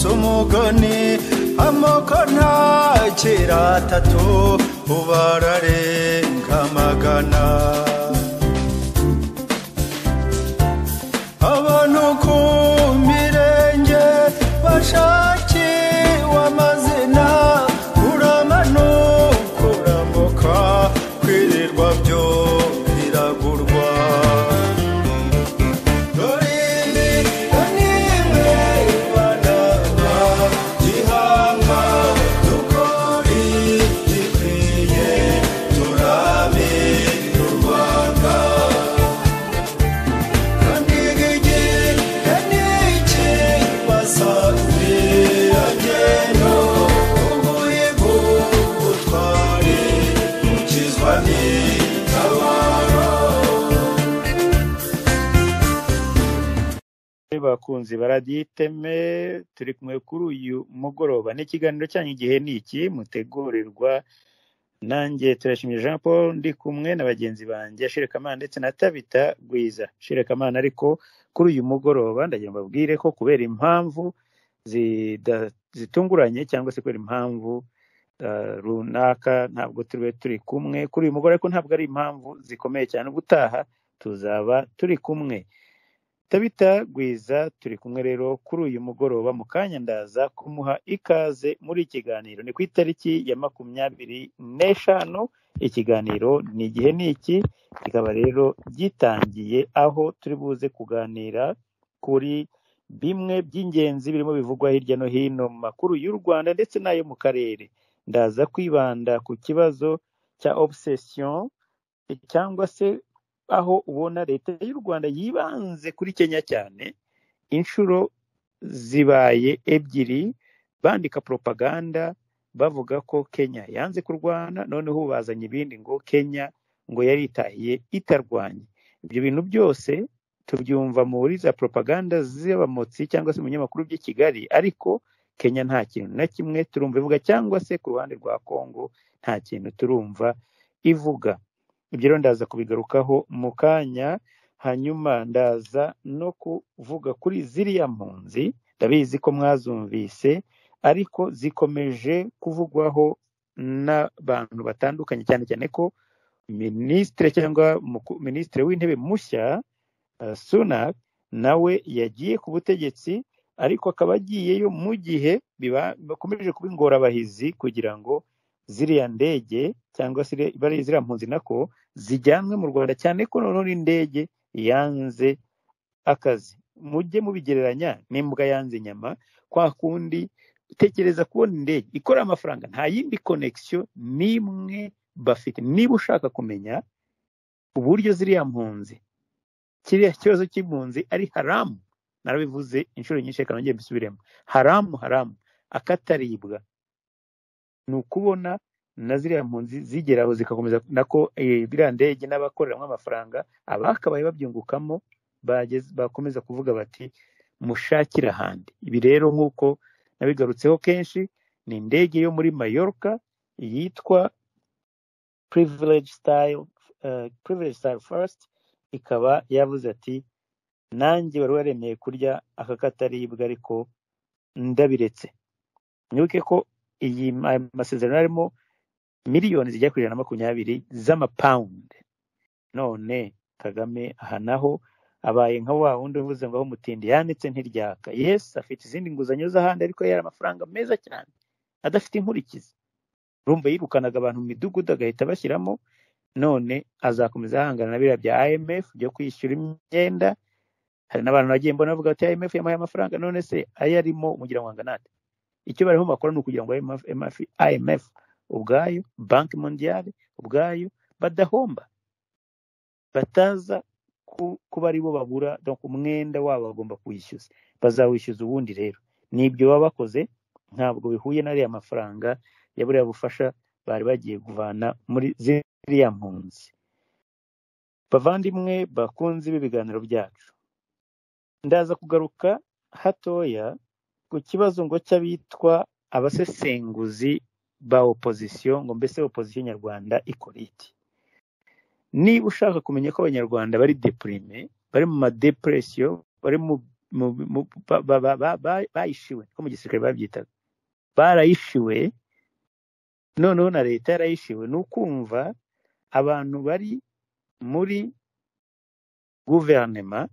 umugoni amoko ntakira atatu ubararenga magana abantu ku mirenge bashakiwe amazina uramanuka urambuka kwirirwa byo biragurwa dore imirimo n'imwe ibanaba gihanga dukore gikwiye turabe u rwanda kandi igihe n'iki basanze agenda ubuye bw'ubutwari ukizwa n'itabaro bakunzi baradiyo iteme turi kumwe kuri uyu mugoroba n'ikiganiro cyanyu igihe ni iki mutegurirwa nanjye turashimye jean paul ndi kumwe na bagenzi banjye shirikamana ndetse na tabita gwiza shirikamana ariko kuri uyu mugoroba ndagira ngo mbabwire ko kubera impamvu zida- zitunguranye cyangwa se kubera impamvu ah, runaka ntabwo turiwe turi kumwe kuri uyu mugoroba ariko ntabwo ari impamvu zikomeye cyane ubutaha tuzaba turi kumwe Tabita Gwiza turi kumwe rero kuri uyu mugoroba mu kanya ndaza kumuha ikaze muri ikiganiro ni ku itariki ya makumyabiri n'eshanu ikiganiro ni igihe ni iki kikaba rero gitangiye aho turi buze kuganira kuri bimwe by'ingenzi birimo bivugwa hirya no hino mu makuru y'u Rwanda ndetse n'ayo mu karere ndaza kwibanda ku kibazo cya obsession cyangwa se aho ubona leta y'u Rwanda yibanze kuri Kenya cyane inshuro zibaye ebyiri bandika propaganda bavuga ko Kenya yanze kurwana noneho bazanye ibindi ngo Kenya ngo yaritahiye itarwanye ibyo bintu byose tubyumva muri za propaganda z'abamotsi cyangwa se mu binyamakuru by'i Kigali ariko Kenya nta kintu na kimwe turumva ivuga cyangwa se ku ruhande rwa Kongo nta kintu turumva ivuga ibyo rero ndaza kubigarukaho mu kanya hanyuma ndaza no kuvuga kuri ziriya mpunzi ndabizi ko mwazumvise ariko zikomeje kuvugwaho n'abantu batandukanye cyane cyane ko minisitiri cyangwa muku- minisitiri w'intebe mushya eh, Sunak nawe yagiye ku butegetsi ariko akaba agiyeyo mu gihe biba- bakomeje kuba ingorabahizi kugira ngo ziriya ndege cyangwa se bariya ziriya mpunzi nako zijyanwe mu Rwanda cyane ko noneho n'indege yanze akazi mujye mubigereranya n'imbwa yanze inyama kwa kundi tekereza kubona indege ikora amafaranga nta yindi connection n'imwe bafite niba ushaka kumenya uburyo ziriya mpunzi kiriya kibazo cy'impunzi ari haramu narabivuze inshuro nyinshi reka nongere mbisubiremo haramu haramu akataribwa ni ukubona na ziriya mpunzi zigera aho zigakomeza nako eh, biriya ndege n'abakoreramo amafaranga abakabaye babyungukamo bageze- bakomeza kuvuga bati mushakire ahandi ibi rero nk'uko nabigarutseho kenshi ni indege yo muri Mallorca yitwa privilege style uh, privilege style first ikaba yavuze ati nanjye wari waremeye kurya aka kataribwa ariko ndabiretse mwibuke ko iyi ma- masezerano arimo miliyoni zijya kuri ijana na makumyabiri z'amapawundi none kagame aha naho abaye nka wa wundi uvuze ngo aho umutindi yanitse ntiryaka yesi afite izindi nguzanyo z'ahandi ariko yari amafaranga meza cyane adafite inkurikizi urumva yirukanaga abantu mu midugudu agahita abashyiramo none azakomeza ahangana na biriya bya IMF byo kwishyura imyenda hari n'abantu bagiye mbona bavuga bati IMF yamuhaye amafaranga none se ayo arimo umugira ngo angana ate icyo barimo bakora ni ukugira ngo IMF, IMF IMF ubwayo banki mondiale ubwayo badahomba bataza ku- kuba ari bo babura donc umwenda wabo bagomba kuwishyuza bazawishyuza ubundi rero n'ibyo baba bakoze ntabwo bihuye n'ariya mafaranga ya buriya bufasha bari bagiye kuvana muri ziriya mpunzi bavandimwe bakunzi b'ibiganiro byacu ndaza kugaruka hatoya ku kibazo ngo cy'abitwa abasesenguzi ba opozisiyo ngo mbese opozisiyo nyarwanda ikora iki niba ushaka kumenya ko abanyarwanda bari depurime bari mu madepresiyo bari mu mu- mu- ba- ba- ba- ba- ba- bayishiwe ko mu gisirikare babyitaga barayishiwe noneho na leta yarayishiwe ni ukumva abantu bari muri guverinema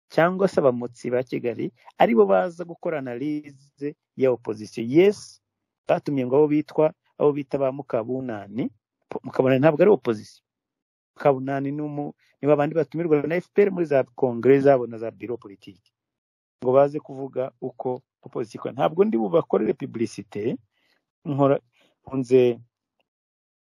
cyangwa se abamotsi ba kigali aribo baza gukora analize ya opozisiyo yesi batumye ngo abo bitwa abo bita ba mukabunani mukabunani ntabwo ari opozisiyo mukabunani ni umu- ni babandi batumirwa na fpr muri za kongere zabo na za biro politiki ngo baze kuvuga uko opozisiyo ikora ntabwo ndi bubakorere publicite nkora nkunze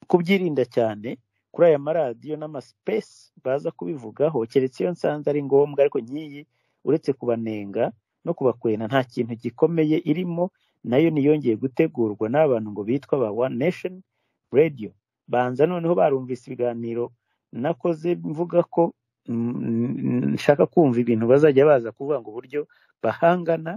kubyirinda cyane kuri aya maradiyo n'amasipesi baza kubivugaho keretse iyo nsanze ari ngombwa ariko nk'iyi uretse kubanenga no kubakwena nta kintu gikomeye irimo nayo niyongeye gutegurwa n'abantu ngo bitwa ba one nation radio banza noneho barumvise ibiganiro nakoze mvuga ko mm, nshaka kumva ibintu bazajya baza kuvuga ngo uburyo bahangana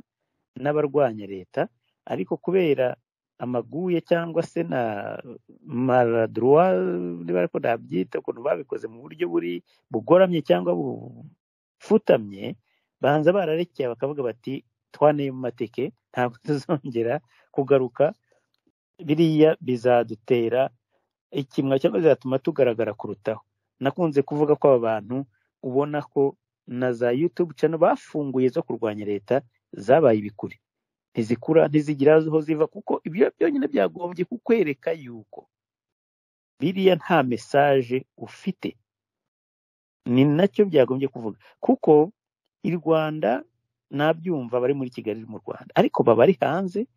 n'abarwanya leta ariko kubera amaguye cyangwa se na maradurwa niba ariko nabyita ukuntu babikoze mu buryo buri bugoramye cyangwa bufutamye banza bararekeye bakavuga bati twaneye mu mateke ntabwo tuzongera kugaruka biriya bizadutera ikimwa cyangwa bizatuma tugaragara kurutaho nakunze kuvuga ko aba bantu ubona ko na za yutube channel bafunguye zo kurwanya leta zabaye ibikuri ntizikura ntizigira aho ziva kuko ibyo byonyine byagombye kukwereka yuko biriya nta mesaje ufite ni nacyo byagombye kuvuga kuko i rwanda nabyumva bari muri kigali mu rwanda ariko baba ari hanze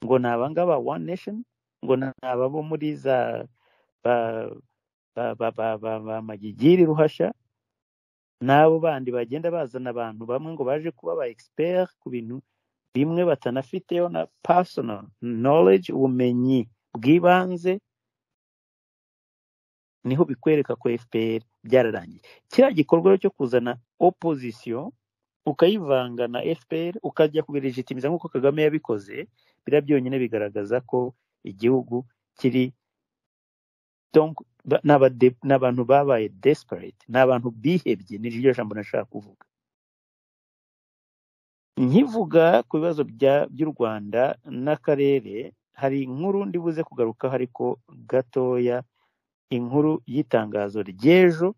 ngo ni abangaba one nation ngo ni ababo muri za ba ba ba ba ba, ba magigiri ruhasha n'abo bandi bagenda bazana abantu bamwe ngo baje kuba ba expert ku bintu bimwe batanafiteho na personal knowledge ubumenyi bw'ibanze niho bikwereka ko fpr byararangiye kiriya gikorwa rero cyo kuzana opozisiyo ukayivanga na fpr ukajya kubiregitimiza nk'uko kagame yabikoze biriya byonyine bigaragaza ko igihugu kiri donc ba- ni abade- ni abantu babaye desperate ni abantu bihebye ni ryo jambo nashaka kuvuga nkivuga ku bibazo bya- by'u rwanda n'akarere hari inkuru ndibuze kugarukaho ariko gatoya inkuru y'itangazo ry'ejo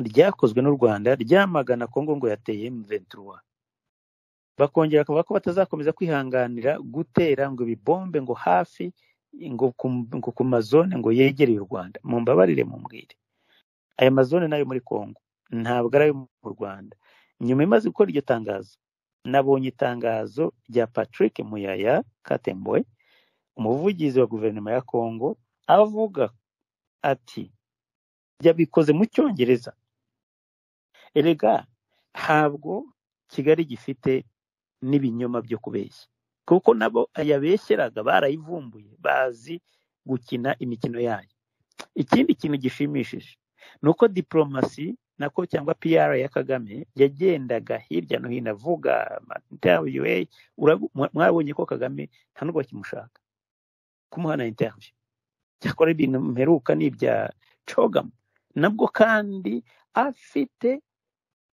ryakozwe n'u rwanda ryamagana kongo ngo yateye mventura bakongera bakavuga ko batazakomeza kwihanganira gutera ngo ibibombe ngo hafi ngo ku, ngo ku mazone ngo yegereye u rwanda mumbabarire mumbwire aya mazone nayo muri kongo ntabwo ari ayo mu rwanda nyuma imaze gukora iryo tangazo nabonye itangazo rya Patrick Muyaya Katemboy umuvugizi wa guverinoma ya Kongo avuga ati yabikoze mu cyongereza erega ntabwo Kigali gifite n'ibinyoma byo kubeshya kuko nabo yabeshyeraga barayivumbuye bazi gukina imikino yayo ikindi kintu gishimishije ni uko diporomasi nako cyangwa PR ya Kagame yagendaga hirya no hino avuga interview eh, urabu- mwa- mwabonye ko Kagame nta nubwo bakimushaka kumuha na interview cyakora ibintu mperuka ni ibya Chogam nabwo kandi afite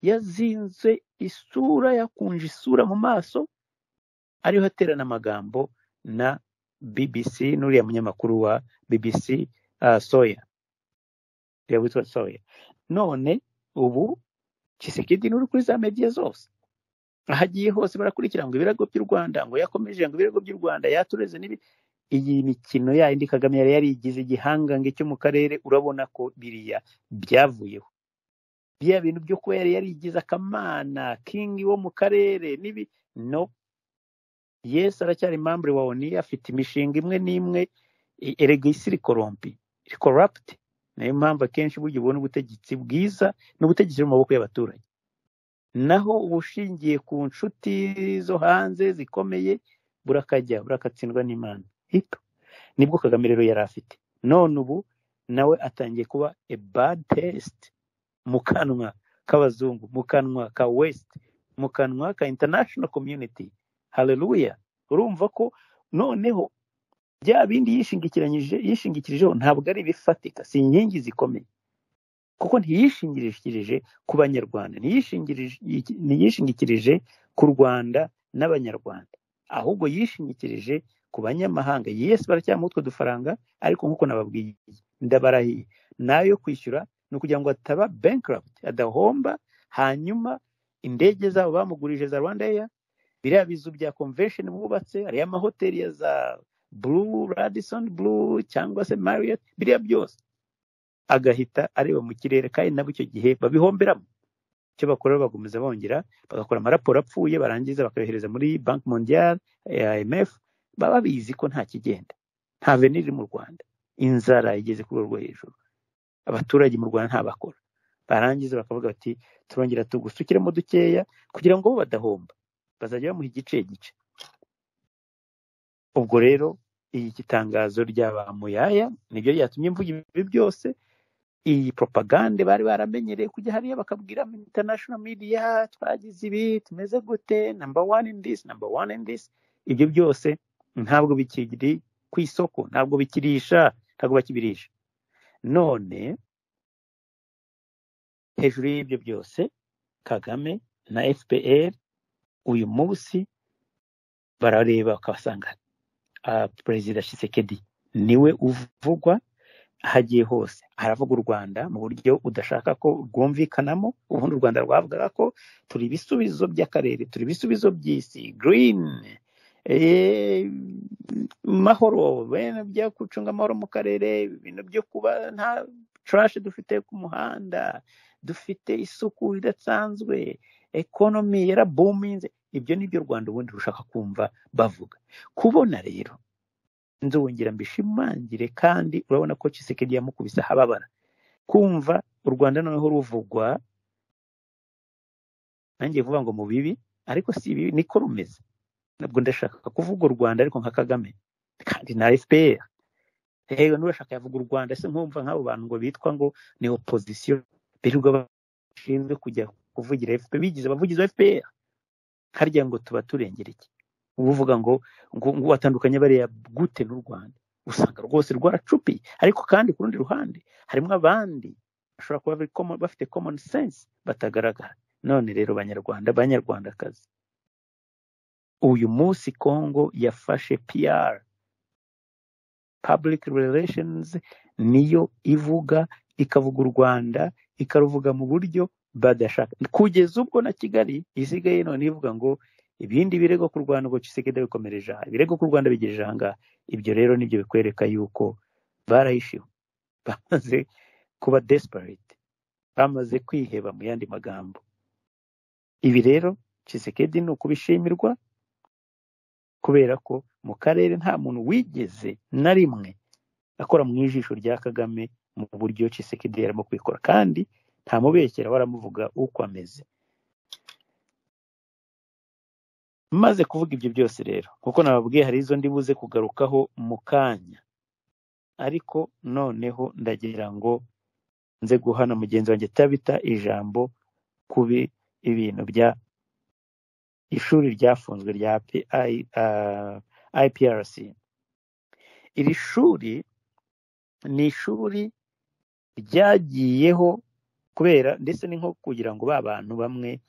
yazinze isura yakunje isura mu maso ariho aterana amagambo na BBC n'uriya munyamakuru wa BBC uh, Sawyer yaba witwa soya none ubu Tshisekedi n'uri kuri za mediya zose aho agiye hose barakurikira ngo ibirego by'u Rwanda ngo yakomeje ngo ibirego by'u Rwanda yatureze n'ibi iyi mikino yayindi Kagame yari yarigize igihangange cyo mu karere urabona ko biriya byavuyeho bya bintu byo kuba yari yarigize akamana kingi wo mu karere n'ibi no yes aracyari membre wa ONU afite imishinga imwe n'imwe i- erega isi iri korompi iri corrupt niyo mpamvu akenshi burya ubona ubutegetsi bwiza n'ubutegetsi buri mu maboko y'abaturage naho ubushingiye ku nshuti zo hanze zikomeye burakajya burakatsindwa n'imana hito nibwo kagame rero yari afite none ubu nawe atangiye kuba a bad test mu kanwa k'abazungu mu kanwa ka west mu kanwa ka international community haleluya urumva ko noneho bya bindi yishingikiranyije yishingikirijeho ntabwo ari ibifatika si inkingi zikomeye kuko ntiyishingikirije ku banyarwanda ntiyishingirije- ntiyishingikirije ku rwanda n'abanyarwanda ahubwo yishingikirije ku banyamahanga yesi baracyamuha utwo dufaranga ariko nk'uko nababwiye ndabarahiye nayo kwishyura ni ukugira ngo ataba bankrupt adahomba hanyuma indege zabo bamugurije za rwanda air biriya bizu bya convention bubatse ariya mahoteli ya za blue radisson blue cyangwa se marriott biriya byose agahita areba mu kirere kandi nabo icyo gihe babihomberamo icyo bakora bagomeza bongera bagakora amaraporo apfuye barangiza bakayohereza muri banki mondial imf baba bizi ko nta kigenda nta venire iri mu rwanda inzara igeze ku rwego rwo hejuru abaturage mu rwanda nta bakora barangiza bakavuga bati turongera tugusukiremo dukeya kugira ngo bo badahomba bazajya bamuha igice gice ubwo rero iyi kitangazo rya ba muyaya nibyo ryatumye mvuga ibi byose iyi propagande bari baramenyereye kujya hariya bakabwira mu international media twagize ibi tumeze gute number one in this number one in this ibyo byose ntabwo bikiri ku isoko ntabwo bikirisha ntabwo bakibirisha none hejuru y'ibyo byose kagame na fpr uyu munsi barareba bakabasanga ah, perezida shisekedi niwe uvugwa aho agiye hose aravuga u rwanda mu buryo udashaka ko rwumvikanamo ubundi u rwanda rwavugaga ko turi ibisubizo by'akarere turi ibisubizo by'isi green eh, mahoro bene byo gucunga amahoro mu karere ibintu byo kuba nta trash dufite ku muhanda dufite isuku idasanzwe ekonomi yarabuminze ibyo ni byo u rwanda ubundi rushaka kumva bavuga kubona rero nzongera mbishimangire kandi urabona ko Tshisekedi yamukubise ahababara kumva u rwanda noneho ruvugwa nanjye vuga ngo mu bibi ariko si ibibi niko rumeze ntabwo ndashaka kuvuga u rwanda ariko nka kagame kandi na fpr yewe n'urashaka yavuga u rwanda se nkumva nk'abo bantu ngo bitwa ngo ni opozisiyo birirwa bashinzwe kujya kuvugira fpr bigize abavugizi ba fpr harya ngo tuba turengera iki uba uvuga ngo ngo ngo watandukanye bariya gute n'u rwanda usanga rwose rwaracupiye ariko kandi ku rundi ruhande harimo abandi bashobora kuba bari common- bafite common sense batagaragara none rero banyarwanda banyarwandakazi uyu munsi kongo yafashe pr public relations niyo ivuga ikavuga u rwanda ikaruvuga mu buryo badashaka kugeza ubwo na kigali isigaye none ivuga ngo ibindi birego ku rwanda ngo Tshisekedi bikomereje aha ibirego ku rwanda bigejeje aha ngaha ibyo rero nibyo bikwereka yuko barahishiwe bamaze kuba desperate bamaze kwiheba mu yandi magambo ibi rero Tshisekedi ni ukubishimirwa kubera ko mu karere nta muntu wigeze na rimwe akora mu ijisho rya kagame mu buryo Tshisekedi yarimo kwikora kandi ntamubeshyera waramuvuga uko ameze maze kuvuga ibyo byose rero kuko nababwiye hari izo ndibuze kugarukaho mu kanya ariko noneho ndagira ngo nze guhana mugenzi wanjye tabita ijambo kubi ibintu bya ishuri ryafunzwe rya P- I- ah, IPRC iri shuri ni ishuri ryagiyeho kubera ndetse ni nko kugira ngo ba bantu bamwe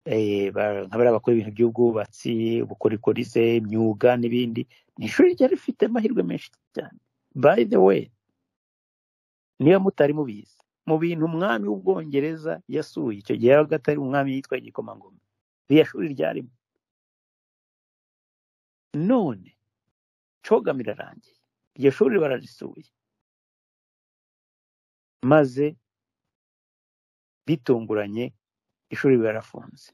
eh, ba- nk'abariya bakora ibintu by'ubwubatsi ubukorikori se imyuga n'ibindi ni ishuri ryari rifite amahirwe menshi cyane by the way niba mutari mubizi mu bintu umwami w'ubwongereza yasuye icyo gihe yabaga atari umwami yitwa igikomangoma iriya shuri ryarimo none cogam irarangiye iryo shuri bararisuye maze bitunguranye ishuri barafunze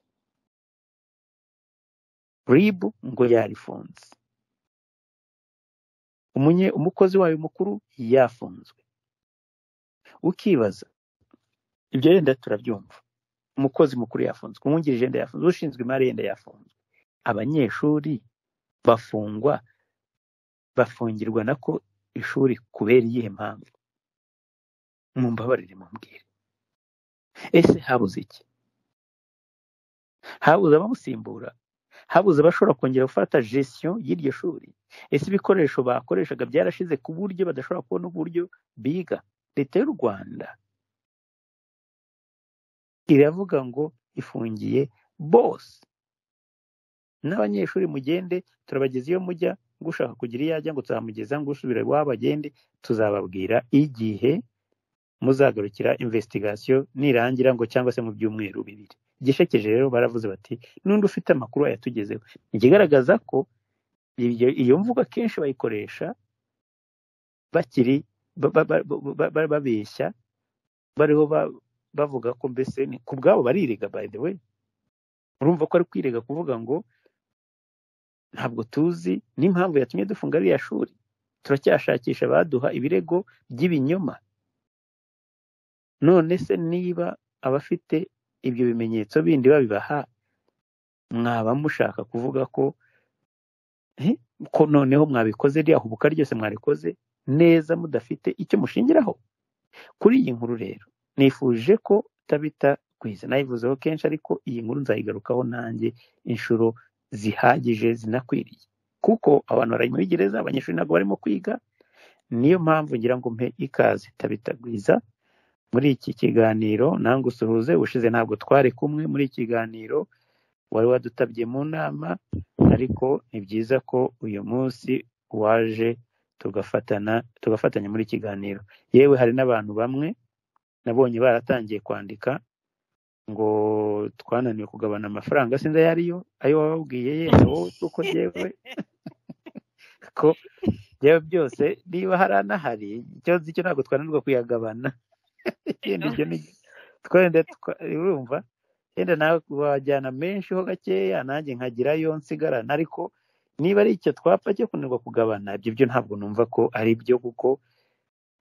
ribu ngo yarifunze umunye umukozi wayo mukuru yafunzwe ukibaza ibyo yenda turabyumva umukozi mukuru yafunzwe umwungirije yenda yafunzwe ushinzwe imari yenda yafunzwe abanyeshuri bafungwa bafungirwa nako ishuri kubera iyihe mpamvu mumbabarire mumbwire ese habuze iki habuze abamusimbura habuze abashobora kongera gufata gestion y'iryo shuri ese ibikoresho bakoreshaga byarashize ku buryo badashobora kubona uburyo biga leta y'u rwanda iravuga ngo ifungiye bose n'abanyeshuri mugende turabageza iyo mujya ngo ushaka kugira iyo ajya ngo tuzamugeza ngo usubire iwabo agende tuzababwira igihe muzagarukira imvesitigasiyo nirangira ngo cyangwa se mu byumweru bibiri igishekeje rero baravuze bati n'undi ufite amakuru yatugezeho ikigaragaza ko iyo- iyo mvugo akenshi bayikoresha bakiri ba- ba- ba- ba- ba- babeshya bariho ba- bavuga ko mbese ni ku bwabo barirega by the way urumva ko ari kwirega kuvuga ngo ntabwo tuzi n'impamvu yatumye dufunga ririya shuri turacyashakisha abaduha ibirego by'ibinyoma none se niba abafite ibyo bimenyetso bindi babibaha mwaba mushaka kuvuga ko "Eh, ko noneho mwabikoze ririya hubuka ryose mwarikoze neza mudafite icyo mushingiraho kuri iyi nkuru rero nifuje ko tabita kwiza nayivuzeho kenshi ariko iyi nkuru nzayigarukaho nanjye inshuro zihagije zinakwiriye kuko abantu bari muri gereza abanyeshuri ntabwo barimo kwiga niyo mpamvu ngira ngo mpe ikaze tabitagwiza muri iki kiganiro nange usuhuze ushize ntabwo twari kumwe muri iki kiganiro wari wadutabye mu nama ariko ni byiza ko uyu munsi waje tugafatana tugafatanya muri iki kiganiro yewe hari n'abantu bamwe nabonye baratangiye kwandika ngo twananiwe kugabana amafaranga sinzi ayo ariyo ayo wababwiye yenda wowe kuko yewe ko yewe byose niba hari anahari icyo nzi cyo ntabwo twananirwa kuyagabana yenda ibyo ni twenda twa- urumva yenda nawe wajyana menshi ho gakeya nanjye nkagirayo nsigarana ariko niba ari icyo twapfa cyo kunanirwa kugabana ibyo byo ntabwo numva ko ari byo kuko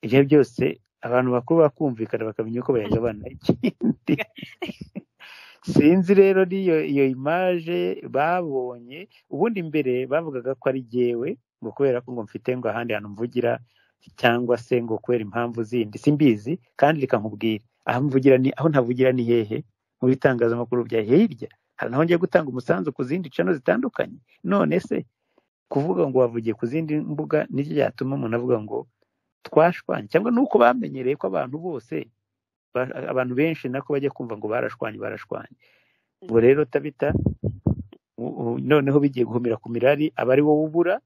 ibyo byose abantu bakuru bakumvikana bakamenya uko bayagabana ikindi sinzi rero n'iyo iyo imaje babonye ubundi mbere bavugaga ko ari jyewe ngo kubera ko ngo mfite ngo ahandi hantu mvugira cyangwa se ngo kubera impamvu zindi simbizi kandi reka nkubwire aho mvugira ni aho ntavugira ni hehe mu bitangazamakuru bya hirya hari naho ngiye gutanga umusanzu ku zindi cano zitandukanye none se kuvuga ngo wavugiye ku zindi mbuga nicyo cyatuma umuntu avuga ngo twashwanye cyangwa nuko bamenyereye ko abantu bose ba- abantu benshi nako bajya kumva ngo barashwanye barashwanye ubwo rero tabita u- u- noneho bigiye guhumira ku mirari aba ari wowe ubura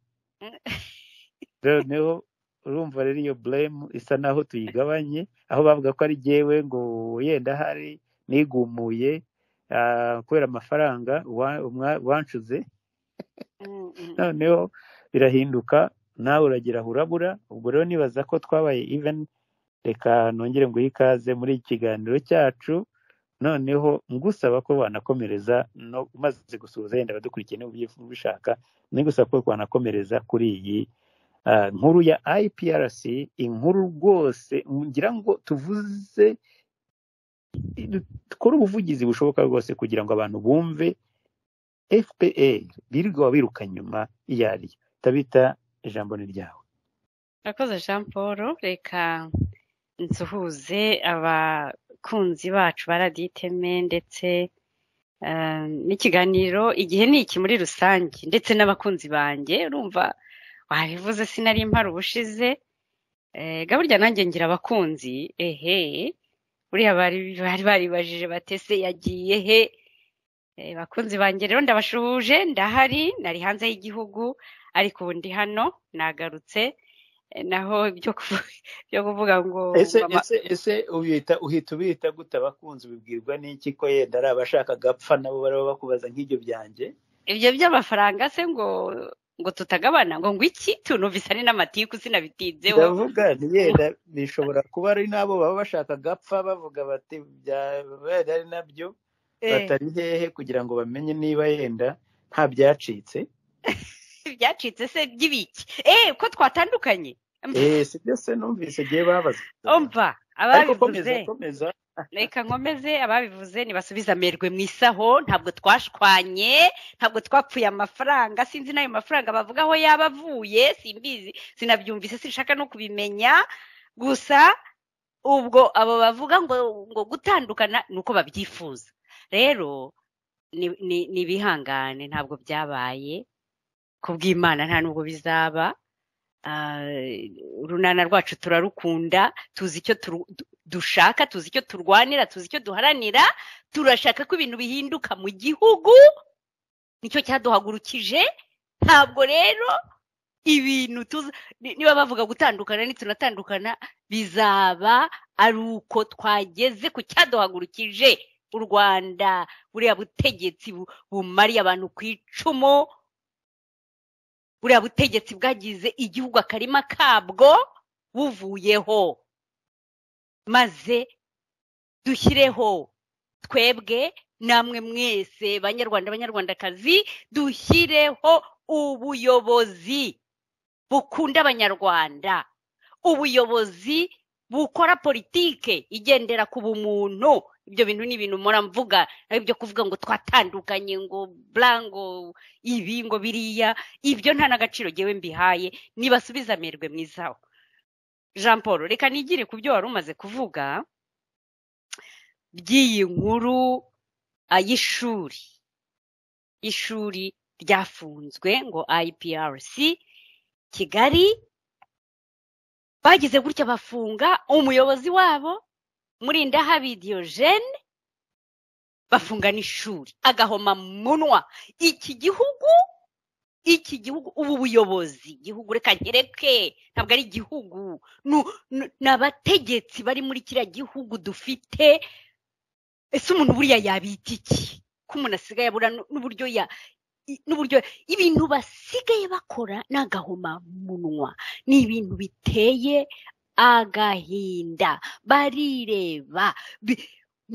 noneho urumva rero iyo blame isa naho tuyigabanye aho bavuga ko ari jyewe ngo yenda hari nigumuye ah, kubera amafaranga wa- mwa- wancuze noneho birahinduka nawe uragera urabura ubwo rero nibaza ko twabaye even reka nongere nguhe ikaze muri iki kiganiro cyacu noneho ngusaba ko wanakomereza no umaze gusuhuza yenda abadukurikiye niba ubyifu- ubishaka nigusaba ko wanakomereza kuri iyi ah, nkuru ya iprc inkuru rwose ngira ngo tuvuze dukore ubuvugizi bushoboka bwose kugira ngo abantu bumve fpr birirwa babiruka nyuma iyo ari yo tabita ijambo ni ryawe Murakoze Jean Paul reka nsuhuze abakunzi bacu ba radiyo iteme ndetse eh, n'ikiganiro igihe ni iki muri rusange ndetse n'abakunzi banjye urumva wabivuze sinari impara ubushize eh, ga burya nanjye ngira abakunzi ehe buriya bari bari baribajije batese yagiye he Eh, bakunzi banjye rero ndabashuhuje ndahari nari hanze y'igihugu ariko ubu ndi hano nagarutse Eh, naho ibyo kuvu- byo kuvuga ngo ese ngo ama- ese ese ubita uhita ubita gute abakunzi ubibwirwa n'iki ko yenda ari abashaka gapfa nabo baraba bakubaza nk'ibyo byanjye ibyo by'amafaranga se ngo ngo tutagabana ngo ngo iki tunumvise ari n'amatiku sinabitinzeho ndavuga nti yenda bishobora kuba ari n'abo baba bashaka gapfa bavuga bati byaba ari nabyo Eh, batari hehe kugira ngo bamenye niba yenda nta byacitse ibyacitse se by'ibiki eh ko twatandukanye eh si byo se numvise igihe babaza omva ariko komeza ababivuze komeza reka nkomeze ababivuze ntibasubize amerwe mu isaho ntabwo twashwanye ntabwo twapfuye amafaranga sinzi n'ayo mafaranga bavuga aho yaba avuye simbizi sinabyumvise sinshaka no kubimenya gusa ubwo abo bavuga ngo ngo gutandukana ni uko babyifuza rero ni- ni- ni ibihangane ntabwo byabaye ku bw'imana nta nubwo bizaba Ah, urunana rwacu turarukunda tuzi icyo turu- tu- dushaka tuzi icyo turwanira tuzi icyo duharanira turashaka ko ibintu bihinduka mu gihugu nicyo cyaduhagurukije ntabwo rero ibintu niba bavuga gutandukana nitunatandukana bizaba ari uko twageze ku cyaduhagurukije u rwanda buriya butegetsi bumariye abantu ku icumu buriya butegetsi bwagize igihugu akarima kabwo buvuyeho maze dushyireho twebwe namwe mwese banyarwanda banyarwandakazi dushyireho ubuyobozi bukunda abanyarwanda ubuyobozi bukora politike igendera ku bumuntu ibyo bintu ni ibintu mpora mvuga ibyo kuvuga ngo twatandukanye ngo burango ibi ngo biriya ibyo nta n'agaciro ngewe mbihaye nibasubiza amerwe mwizaho jean paul reka nigire ku byo wari umaze kuvuga by'iyi nkuru y'ishuri ishuri ryafunzwe ngo IPRC kigali bagize gutya bafunga umuyobozi wabo murindahabi diyojene bafunga n'ishuri agahoma munwa iki gihugu iki gihugu ubu buyobozi igihugu reka nkereke ntabwo ari igihugu ni abategetsi bari muri kiriya gihugu dufite ese umuntu buriya yabita iki ko umuntu asigaye abura n'uburyo ya n'uburyo ibintu basigaye bakora ni agahomamunwa ni ibintu biteye agahinda barireba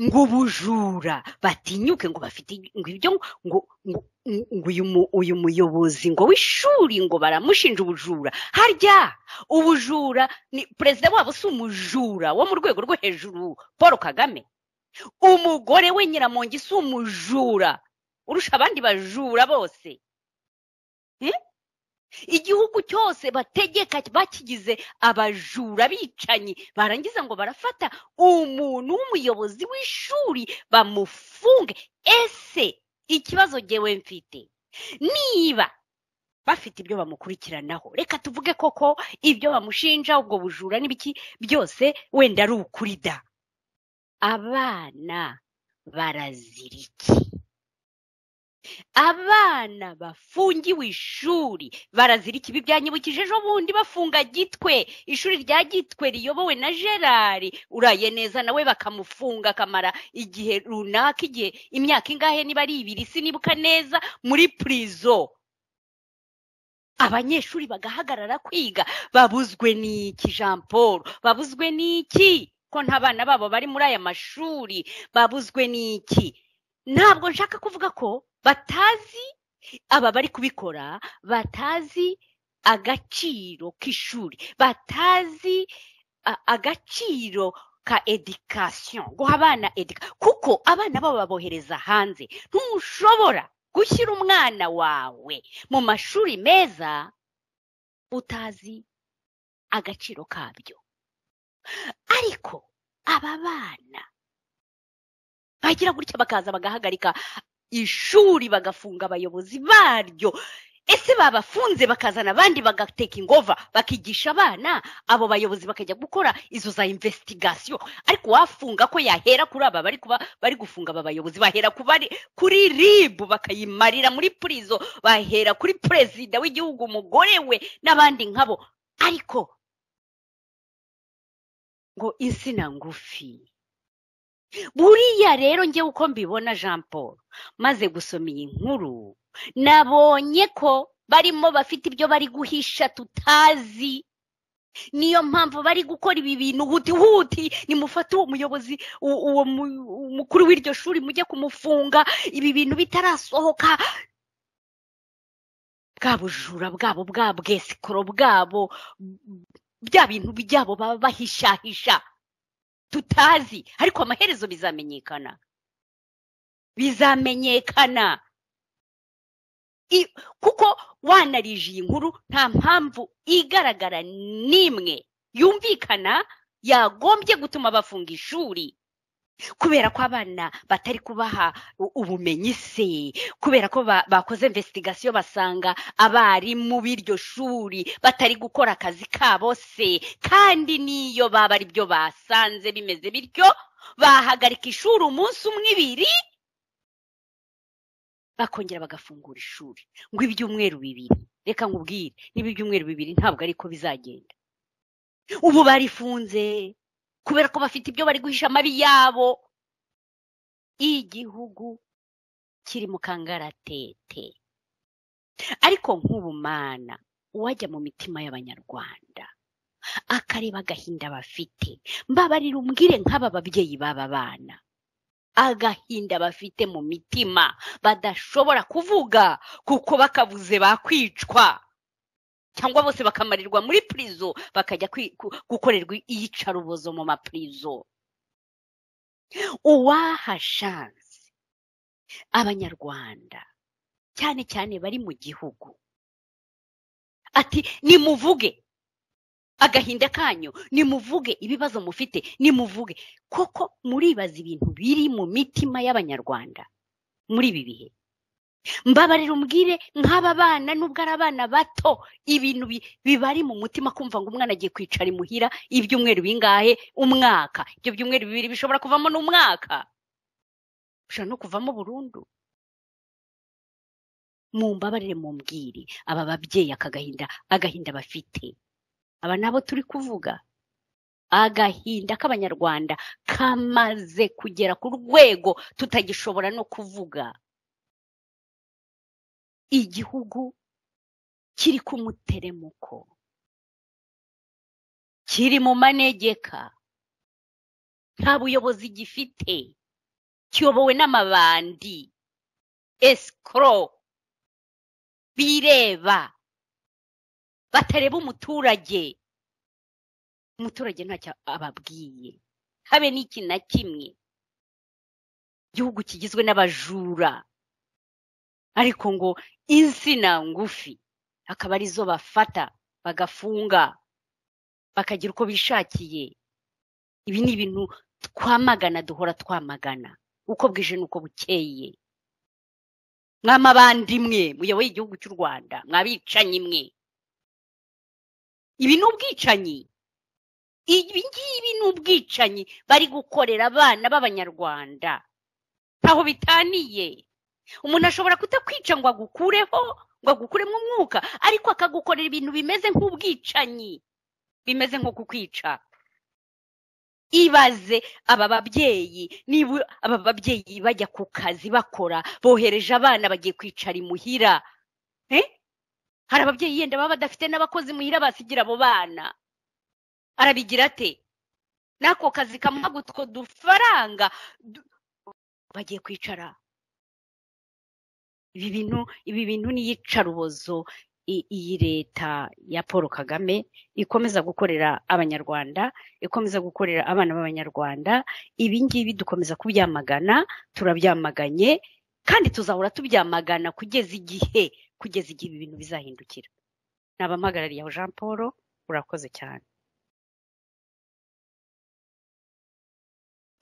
ngo ubujura batinyuke ngo bafite ngo ibyo ngo ngo uyu muyobozi ngo w'ishuri ngo baramushinja ubujura harya ubujura ni perezida wabo si umujura wo mu rwego rwo hejuru paul kagame umugore we nyiramongi si umujura urusha abandi bajura bose igihugu cyose bategeka bakigize abajura bicanyi barangiza ngo barafata umuntu w'umuyobozi w'ishuri bamufunge ese ikibazo ngewe mfite niba bafite ibyo bamukurikiranaho reka tuvuge koko ibyo bamushinja ubwo bujura n'ibiki byose wenda ari ukuri da abana barazira iki abana bafungiwe ishuri barazira ikibi byanyibukije ejo bundi bafunga gitwe ishuri rya gitwe riyobowe na gerard uraye neza nawe bakamufunga akamara igihe runaka igihe imyaka ingahe niba ari ibiri sinibuka neza muri purizo abanyeshuri bagahagarara kwiga babuzwe n'iki jean paul babuzwe n'iki ko nta bana babo bari muri aya mashuri babuzwe n'iki ntabwo nshaka kuvuga ko batazi aba bari kubikora batazi agaciro k'ishuri batazi agaciro ka edikasiyo guha abana edika kuko abana babo babohereza hanze ntushobora gushyira umwana wawe mu mashuri meza utazi agaciro kabyo ariko aba bana bagira gutya bakaza bagahagarika ishuri bagafunga abayobozi baryo ese babafunze bakazana abandi bagateka ingova bakigisha abana abo bayobozi bakajya gukora izo za imvesitigasiyo ariko wafunga ko yahera kuri aba bari kuba bari gufunga aba bayobozi bahera kuri ribu bakayimarira muri purizo bahera kuri perezida w'igihugu umugore we n'abandi nkabo ariko ngo insina ngufi buriya rero njye uko mbibona jean paul maze gusoma iyi nkuru nabonye ko barimo bafite ibyo bari guhisha tutazi niyo mpamvu bari gukora ibi bintu huti huti nimufate uwo muyobozi uwo mukuru w'iryo shuri mujye kumufunga ibi bintu bitarasohoka bwa bujura bwabo bwa bwesikoro bwabo bya bintu byabo baba bahishahisha tutazi ariko amaherezo bizamenyekana bizamenyekana kuko wanarije iyi nkuru nta mpamvu igaragara n'imwe yumvikana yagombye gutuma bafunga ishuri kubera ko abana batari kubaha ubumenyi se kubera ko bakoze investigasio basanga abarimu b'iryo shuri batari gukora akazi kabo se kandi n'iyo baba ari byo basanze bimeze bityo bahagarika ishuri umunsi umwe ibiri bakongera bagafungura ishuri ngo ibyumweru bibiri reka nkubwire niba ibyumweru bibiri ntabwo ariko bizagenda ubu barifunze kubera ko bafite ibyo bari guhisha amabi yabo igihugu kiri mu kangaratete ariko nk'ubumana uwajya mu mitima y'abanyarwanda akareba agahinda bafite mbabarira umbwire nk'aba babyeyi b'aba bana agahinda bafite mu mitima badashobora kuvuga kuko bakabuze bakwicwa cyangwa bose bakamarirwa muri purizo bakajya gukorerwa iyicarubozo mu mapurizo uwahashanze abanyarwanda cyane cyane bari mu gihugu ati nimuvuge agahinda kanyu nimuvuge ibibazo mufite nimuvuge koko muribaza ibintu biri mu mitima y'abanyarwanda muri ibi bihe mbabarira umbwire nk'aba bana nubwo ari abana bato ibintu bibari mu mutima kumva ngo umwana agiye kwicara imuhira ibyumweru bingahe umwaka ibyo byumweru bibiri bishobora kuvamo n'umwaka bishobora no kuvamo burundu mu mbabarire mu mbwire aba babyeyi aka gahinda agahinda bafite aba nabo turi kuvuga agahinda k'abanyarwanda kamaze kugera ku rwego tutagishobora no kuvuga igihugu kiri ku muteremuko kiri mu manegeka nta buyobozi gifite kiyobowe n'amabandi esikoro bireba batareba umuturage umuturage ntacyo ababwiye habe n'iki na kimwe igihugu kigizwe n'abajura ariko ngo insina ngufi akaba arizo bafata bagafunga bakagira uko bishakiye ibi ni ibintu twamagana duhora twamagana uko bwije n'uko bukeye mwamabandi mwe muyoboye igihugu cy'u rwanda mwabicanyi mwe ibi ni ubwicanyi ibi ngibi ni ubwicanyi bari gukorera abana b'abanyarwanda ntaho bitaniye umuntu ashobora kutakwica ngo agukureho ngo agukuremo umwuka ariko akagukorera ibintu bimeze nk'ubwicanyi bimeze nko kukwica ibaze aba babyeyi niba aba babyeyi bajya ku kazi bakora bohereje abana bagiye kwicara imuhira hari ababyeyi yenda baba badafite n'abakozi muhira basigira abo bana arabigira ate n'ako kazi kamuha utwo dufaranga bagiye kwicara ibi bintu ibi bintu n'iyicarubozo iyi leta ya paul kagame ikomeza gukorera abanyarwanda ikomeza gukorera abana b'abanyarwanda ibi ngibi dukomeza kubyamagana turabyamaganye kandi tuzahora tubyamagana kugeza igihe kugeza igihe ibi bintu bizahindukira ni abampagarariye aho jean paul urakoze cyane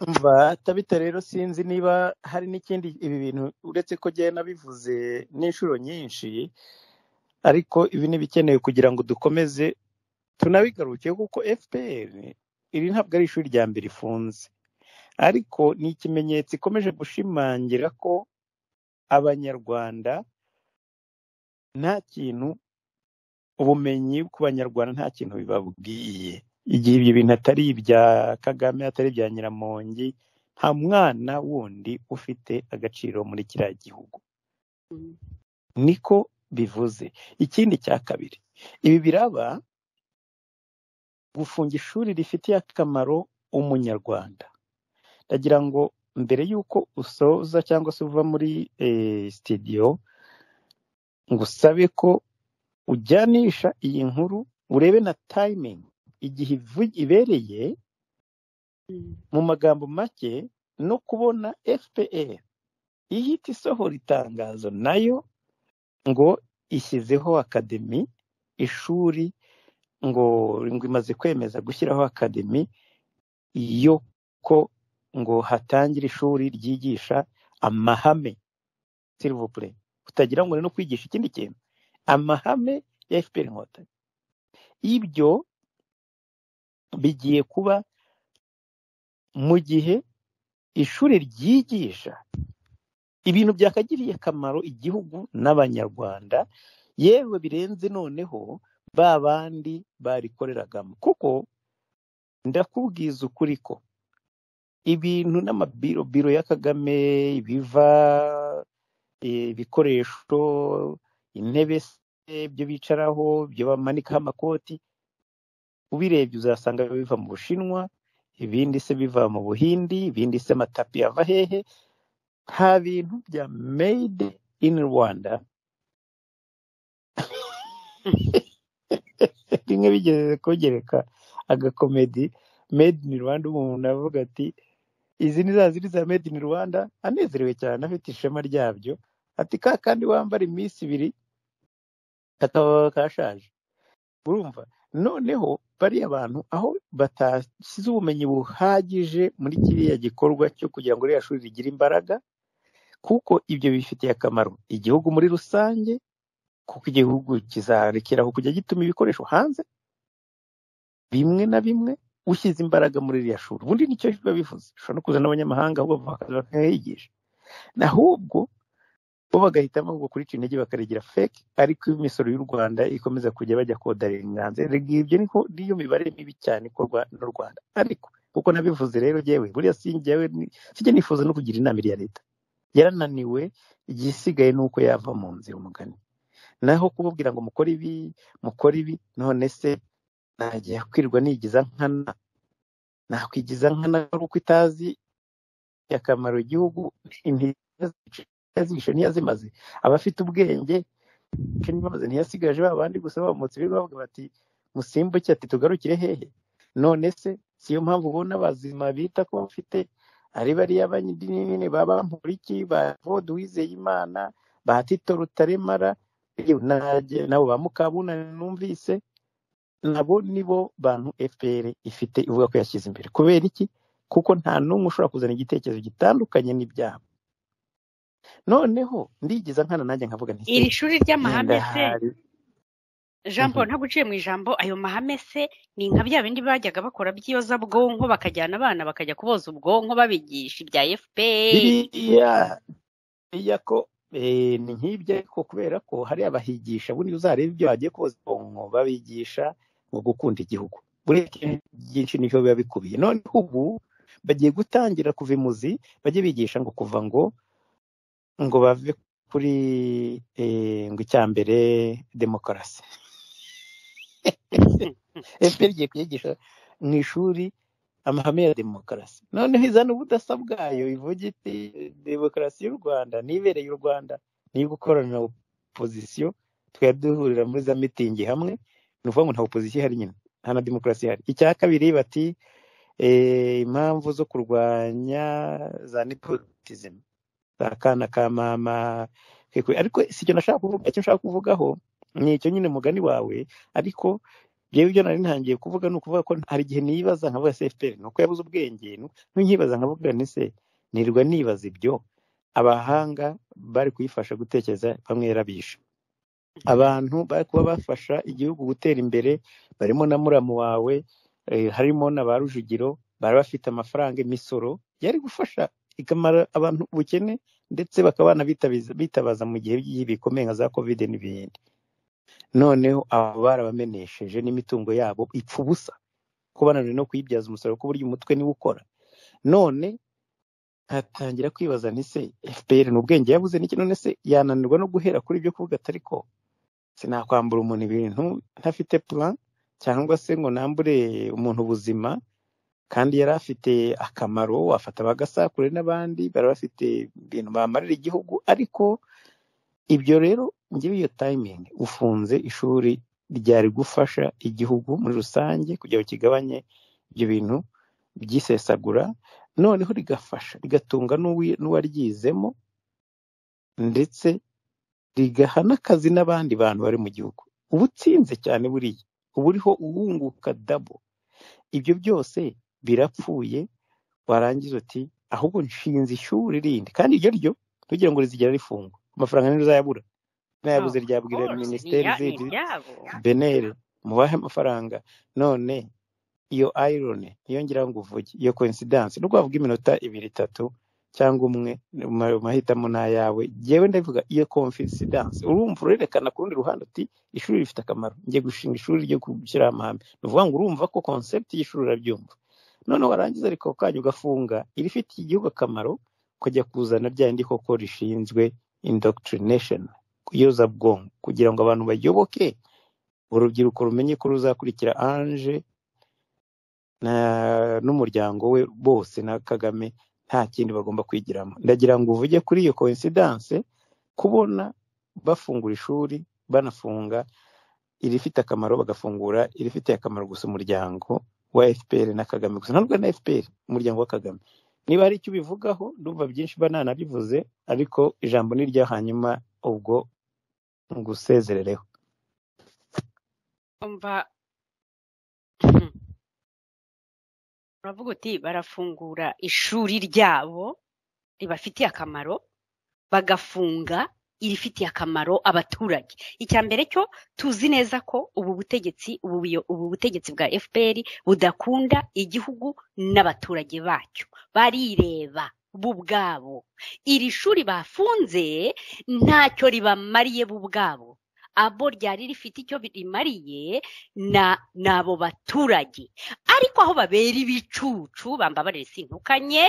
mva atabita rero sinzi niba hari n'ikindi ibi bintu uretse ko njyewe nabivuze n'inshuro nyinshi ariko ibi ni ibikenewe kugira ngo dukomeze tunabigaruke kuko fpr iri ntabwo ari ishuri rya mbere ifunze ariko ni ikimenyetso ikomeje gushimangira ko abanyarwanda nta kintu ubumenyi ku banyarwanda nta kintu bibabwiye igihe ibyo bintu atari ibya kagame atari ibya nyiramongi nta mwana wundi ufite agaciro muri kiriya gihugu niko bivuze ikindi cya kabiri ibi biraba gufunga ishuri rifitiye akamaro umunyarwanda ndagira ngo mbere y'uko usoza cyangwa se uva muri sitidiyo ngusabe ko ujyanisha iyi nkuru urebe na tayimingi igihe ibereye mu magambo make no kubona fpr ihita isohora itangazo nayo ngo ishyizeho akademi ishuri ngo imaze kwemeza gushyiraho akademi yo ko ngo hatangire ishuri ryigisha amahame silivupure utagira ngo ni no kwigisha ikindi kintu amahame ya fpr inkotanyi ibyo bigiye kuba mu gihe ishuri ryigisha ibintu byakagiriye akamaro igihugu n'abanyarwanda yewe birenze noneho ba bandi barikoreragamo kuko ndakubwiza ukuri ko ibintu n'amabiro biro ya kagame ibiva ibikoresho intebe se ibyo bicaraho ibyo bamanikaho amakoti ubirebye uzasanga biva mu bushinwa ibindi se biva mu buhindi ibindi se amatapi yava hehe nta bintu bya made in rwanda rimwe bigeze kogereka agakomedi made in rwanda umuntu avuga ati izi ni za ziri za made in rwanda anezerewe cyane afite ishema ryabyo ati ka kandi wambara iminsi ibiri kakaba kashaje urumva noneho bariya bantu aho batashyize ubumenyi buhagije muri kiriya gikorwa cyo kugira ngo iriya shuri rigire imbaraga kuko ibyo bifitiye akamaro igihugu muri rusange kuko igihugu kizarekera aho kujya gituma ibikoresho hanze bimwe na bimwe ushyize imbaraga muri iriya shuri ubundi nicyo biba bivuze ushobora no kuzana n'abanyamahanga ahubwo bakaza bakahigisha ahubwo bo bagahitamo gukurisha intege bakarigira feke ariko iyo imisoro y'u rwanda ikomeza kujya bajya kodarira ibyo niko niyo mibare mibi cyane ikorwa n'u rwanda ariko kuko nabivuze rero yewe buriya sinjyawe sijya nifuza no kugira inama ya leta yarananiwe igisigaye ni uko yava mu nzira umugani naho kubabwira ngo mukore ibi mukore ibi none se najya kwirwa nigiza nkana nakwigiza nkana ari uko itazi akamaro igihugu yazishe ntiyazimaze abafite ubwenge ntibaze ntiyasigaje ba bandi gusa bamutse birirwa bavuga bati musimbuke ati tugarukire hehe none se si yo mpamvu ubona abazima bita ko bafite ari bariya banyine baba mpuriki ba vode uwizeyimana ba tito rutaremara nabo ba mukabunani numvise nabo nibo bantu fpr ifite ivuga ko yashyize imbere kubera iki kuko nta n'umwe ushobora kuzana igitekerezo gitandukanye n'ibyabo noneho ndigeza nkana nanjye nkavuga nti iri shuri ry'amahame se jean paul ntabwo uciye mu ijambo ayo mahame se ni nka bya bindi bajyaga bakora by'iyozabwonko bakajyana abana bakajya kuboza ubwonko babigisha ibya biriya ko ni nk'ibyo ariko kubera ko hariya bahigisha bundi uzareba ibyo bagiye koza ubwonko babigisha mu gukunda igihugu buriya byinshi nibyo biba bikubiye noneho ubu bagiye gutangira kuva imuzi bajye bigisha ngo kuva ngo ngo bave kuri ngo icya mbere demokarasi efuperi igiye kuyigisha mu ishuri amahame ya demokarasi noneho izana ubudasa bwayo ivuga iti demokarasi y'u rwanda nibereye u rwanda niyo gukorana na opozisiyo twari duhurira muri za mitingi hamwe ni ukuvuga ngo nta opozisiyo ihari nyine nta na demokarasi ihari icya kabiri bati impamvu zo kurwanya za nepotizime za kana ka mama ariko si icyo nashaka kuvuga icyo nshaka kuvugaho ni icyo nyine mugani wawe ariko reba ibyo nari ntangiye kuvuga ni ukuvuga ko hari igihe nibaza nkavuga se efuperi ni uko yabuze ubwenge nkibaza nkavuga ni se nirwa nibaza ibyo abahanga bari kuyifasha gutekereza bamwe yarabishe abantu bari kuba bafasha igihugu gutera imbere barimo na muramu wawe harimo na ba rujugiro bari bafite amafaranga imisoro yari gufasha ikamara abantu ubukene ndetse bakaba bitabaza mu gihe bikomeye nka za kovide n'ibindi noneho abo barabamenesheje n'imitungo yabo ipfa ubusa ko bananiwe no kuyibyaza umusaruro ku buryo umutwe niwe ukora none hatangira kwibaza ntise fpr ni ubwenge yabuze n'iki none se yananirwa no guhera kuri ibyo kuvuga atari ko sinakwambura umuntu ibintu ntafite plan cyangwa se ngo nambure umuntu ubuzima kandi yari afite akamaro wafata bagasakure n'abandi bari bafite ibintu bamarira igihugu ariko ibyo rero ngewe iyo tayimingi ufunze ishuri ryari gufasha igihugu muri rusange kugira ngo kigabanye ibyo bintu byisesagura noneho rigafasha rigatunga n'uwaryizemo ndetse rigaha n'akazi n'abandi bantu bari mu gihugu uba utsinze cyane buriya uba uriho uwunguka dabo ibyo byose birapfuye warangiza uti ahubwo nshinze ishuri rindi kandi iryo ryo ntugira ngo rizigira rifungwa amafaranga niyo uzayabura nayabuze ryabwira minisiteri zindi benere mubahe amafaranga none iyo ayironi iyo ngira ngo uvuge iyo koinsidansi nubwo wavuga iminota ibiri itatu cyangwa umwe mu mahitamo ni ayawe ngewe ndavuga iyo konfisidanse urumva urerekana ku rundi ruhande uti ishuri rifite akamaro ngiye gushinga ishuri ryo gushyiraho amahame ni ukuvuga ngo urumva ko konsepti y'ishuri urabyumva noneho warangiza ariko kanya ugafunga irifitiye igihugu akamaro ukajya kuzana rya rindi koko rishinzwe indoctrination kuyoza bwonko kugira ngo abantu bayoboke urubyiruko rumenye ko ruzakurikira anje n'umuryango we bose na kagame nta kindi bagomba kwigiramo ndagira ngo uvuge kuri iyo koinsidanse kubona bafungura ishuri banafunga irifite akamaro bagafungura irifitiye akamaro gusa umuryango wa fpr na kagame gusa ntabwo na fpr umuryango wa kagame niba hari icyo ubivugaho ndumva byinshi ba nanabivuze ariko ijambo ni rya hanyuma ubwo ngusezerereho umva uravuga uti barafungura ishuri ryabo ribafitiye akamaro bagafunga irifitiye akamaro abaturage icya mbere cyo tuzi neza ko ubu butegetsi ubu butegetsi bwa fpr budakunda igihugu n'abaturage bacyo barireba bo ubwabo iri shuri bafunze ntacyo ribamariye bo ubwabo abo ryari rifite icyo rimariye ni abo baturage ariko aho babera ibicucu bambabarire sintukanye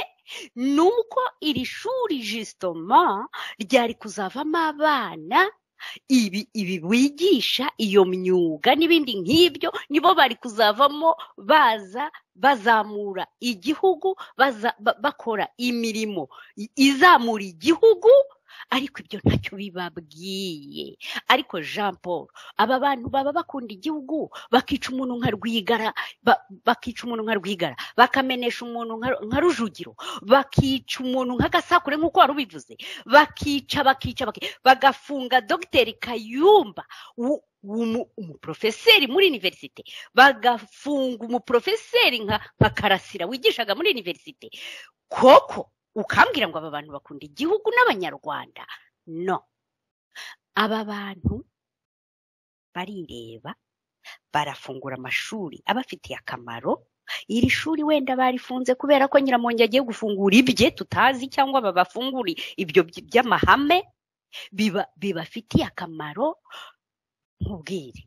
ni uko iri shuri jisitoma ryari kuzavamo abana ibi ibi bigisha iyo myuga n'ibindi nk'ibyo nibo bari kuzavamo baza bazamura igihugu bakora imirimo izamura igihugu ariko ibyo ntacyo bibabwiye ariko jean paul aba bantu baba bakunda igihugu bakica umuntu nka rwigara bakica umuntu nka rwigara bakamenesha umuntu nka rujugiro bakica umuntu nka gasakure nk'uko wari ubivuze bakica bakica bagafunga dogiteri kayumba umuprofeseri muri univerisite bagafunga umuprofeseri nka karasira wigishaga muri univerisite koko ukambwira ngo aba bantu bakunda igihugu n'abanyarwanda no aba bantu barireba barafungura amashuri abafitiye akamaro iri shuri wenda barifunze kubera ko nyiramongi agiye gufungura ibye tutazi cyangwa babafungure ibyo by'amahame bibafitiye akamaro nk'ubwire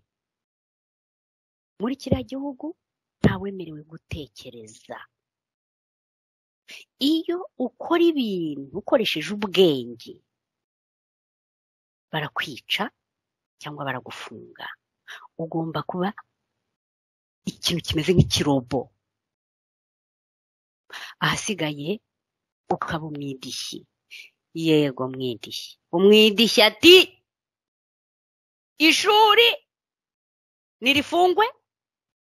muri kiriya gihugu ntawemerewe gutekereza iyo ukora ibintu ukoresheje ubwenge barakwica cyangwa baragufunga ugomba kuba ikintu kimeze nk'ikirobo ahasigaye ukaba umwidishyi yego mwidishyi umwidishyi ati ishuri ntirifungwe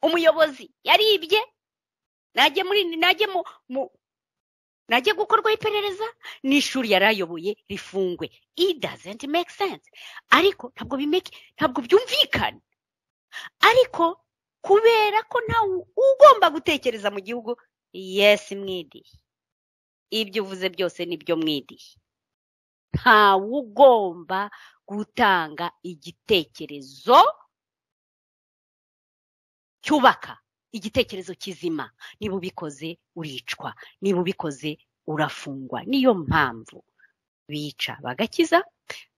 umuyobozi yaribye najye muri najye mu najya gukorwaho iperereza n'ishuri yari ayoboye rifungwe it doesn't make sense ariko ntabwo ntabwo byumvikana ariko kubera ko ntawe ugomba gutekereza mu gihugu yes mwidiye ibyo uvuze byose nibyo mwidiye ntawe ugomba gutanga igitekerezo cyubaka igitekerezo kizima niba ubikoze uricwa niba ubikoze urafungwa niyo mpamvu bica bagakiza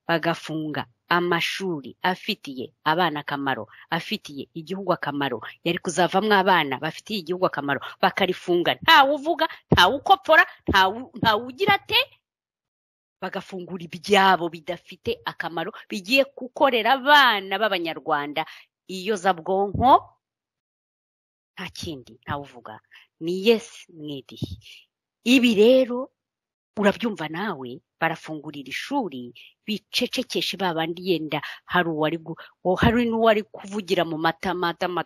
bagafunga amashuri afitiye abana akamaro afitiye igihugu akamaro yari kuzavamo abana bafitiye igihugu akamaro bakarifunga ntawe uvuga ntawe ukopfora ntawe ugira ate bagafungura ibyabo bidafite akamaro bigiye gukorera abana b'abanyarwanda iyo zabwonko nta kindi ntawe uvuga ni yesi mwediye ibi rero urabyumva nawe barafungurira ishuri bicecekeshe babandi yenda hari uwari hari n'uwari kuvugira mu mata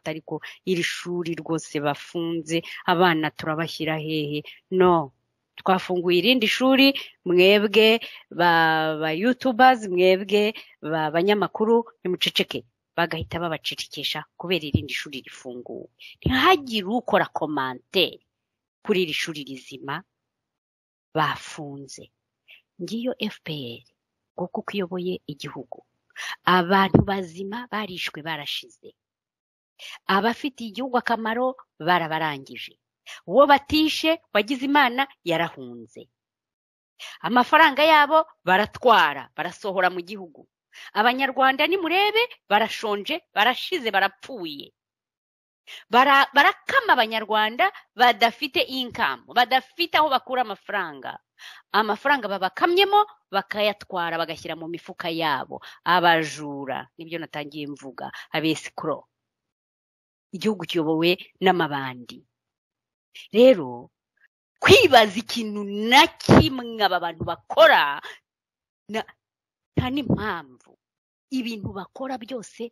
ariko iri shuri rwose bafunze abana turabashyira hehe no twafunguye irindi shuri mwebwe ba yutubazi mwebwe banyamakuru nimuceceke bagahita babacecekesha kubera irindi shuri rifunguwe ntihagire ukora komanteri kuri iri shuri rizima bafunze ngiyo fpr kuko uko iyoboye igihugu abantu bazima barishwe barashize abafitiye igihugu akamaro barabarangije uwo batishe wagize imana yarahunze amafaranga yabo baratwara barasohora mu gihugu abanyarwanda nimurebe barashonje barashize barapfuye Bara- barakama abanyarwanda badafite inkamu badafite aho bakura amafaranga amafaranga babakamyemo bakayatwara bagashyira mu mifuka yabo abajura nibyo natangiye mvuga abesikoro igihugu kiyobowe n'amabandi rero kwibaza ikintu na kimwe aba bantu bakora na- nta n'impamvu ibintu bakora byose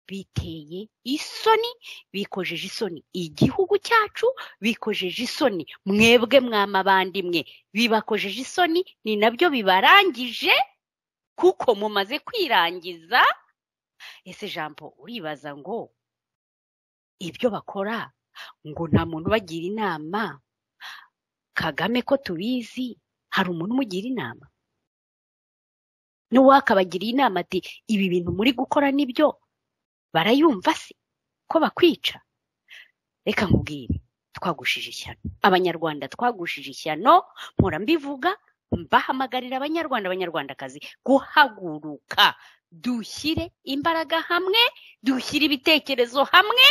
biteye isoni bikojeje isoni igihugu cyacu bikojeje isoni mwebwe mwamabandimwe bibakojeje isoni ni nabyo bibarangije kuko mumaze kwirangiza ese jambo uribaza ngo ibyo bakora ngo nta muntu ubagira inama kagame ko tubizi hari umuntu umugira inama n'uwakabagiriye inama ati ibi bintu muri gukora nibyo barayumva se ko bakwica reka nkubwire twagushije ishyano abanyarwanda twagushije ishyano mpora mbivuga mbahamagarira abanyarwanda abanyarwandakazi guhaguruka dushyire imbaraga hamwe dushyire ibitekerezo hamwe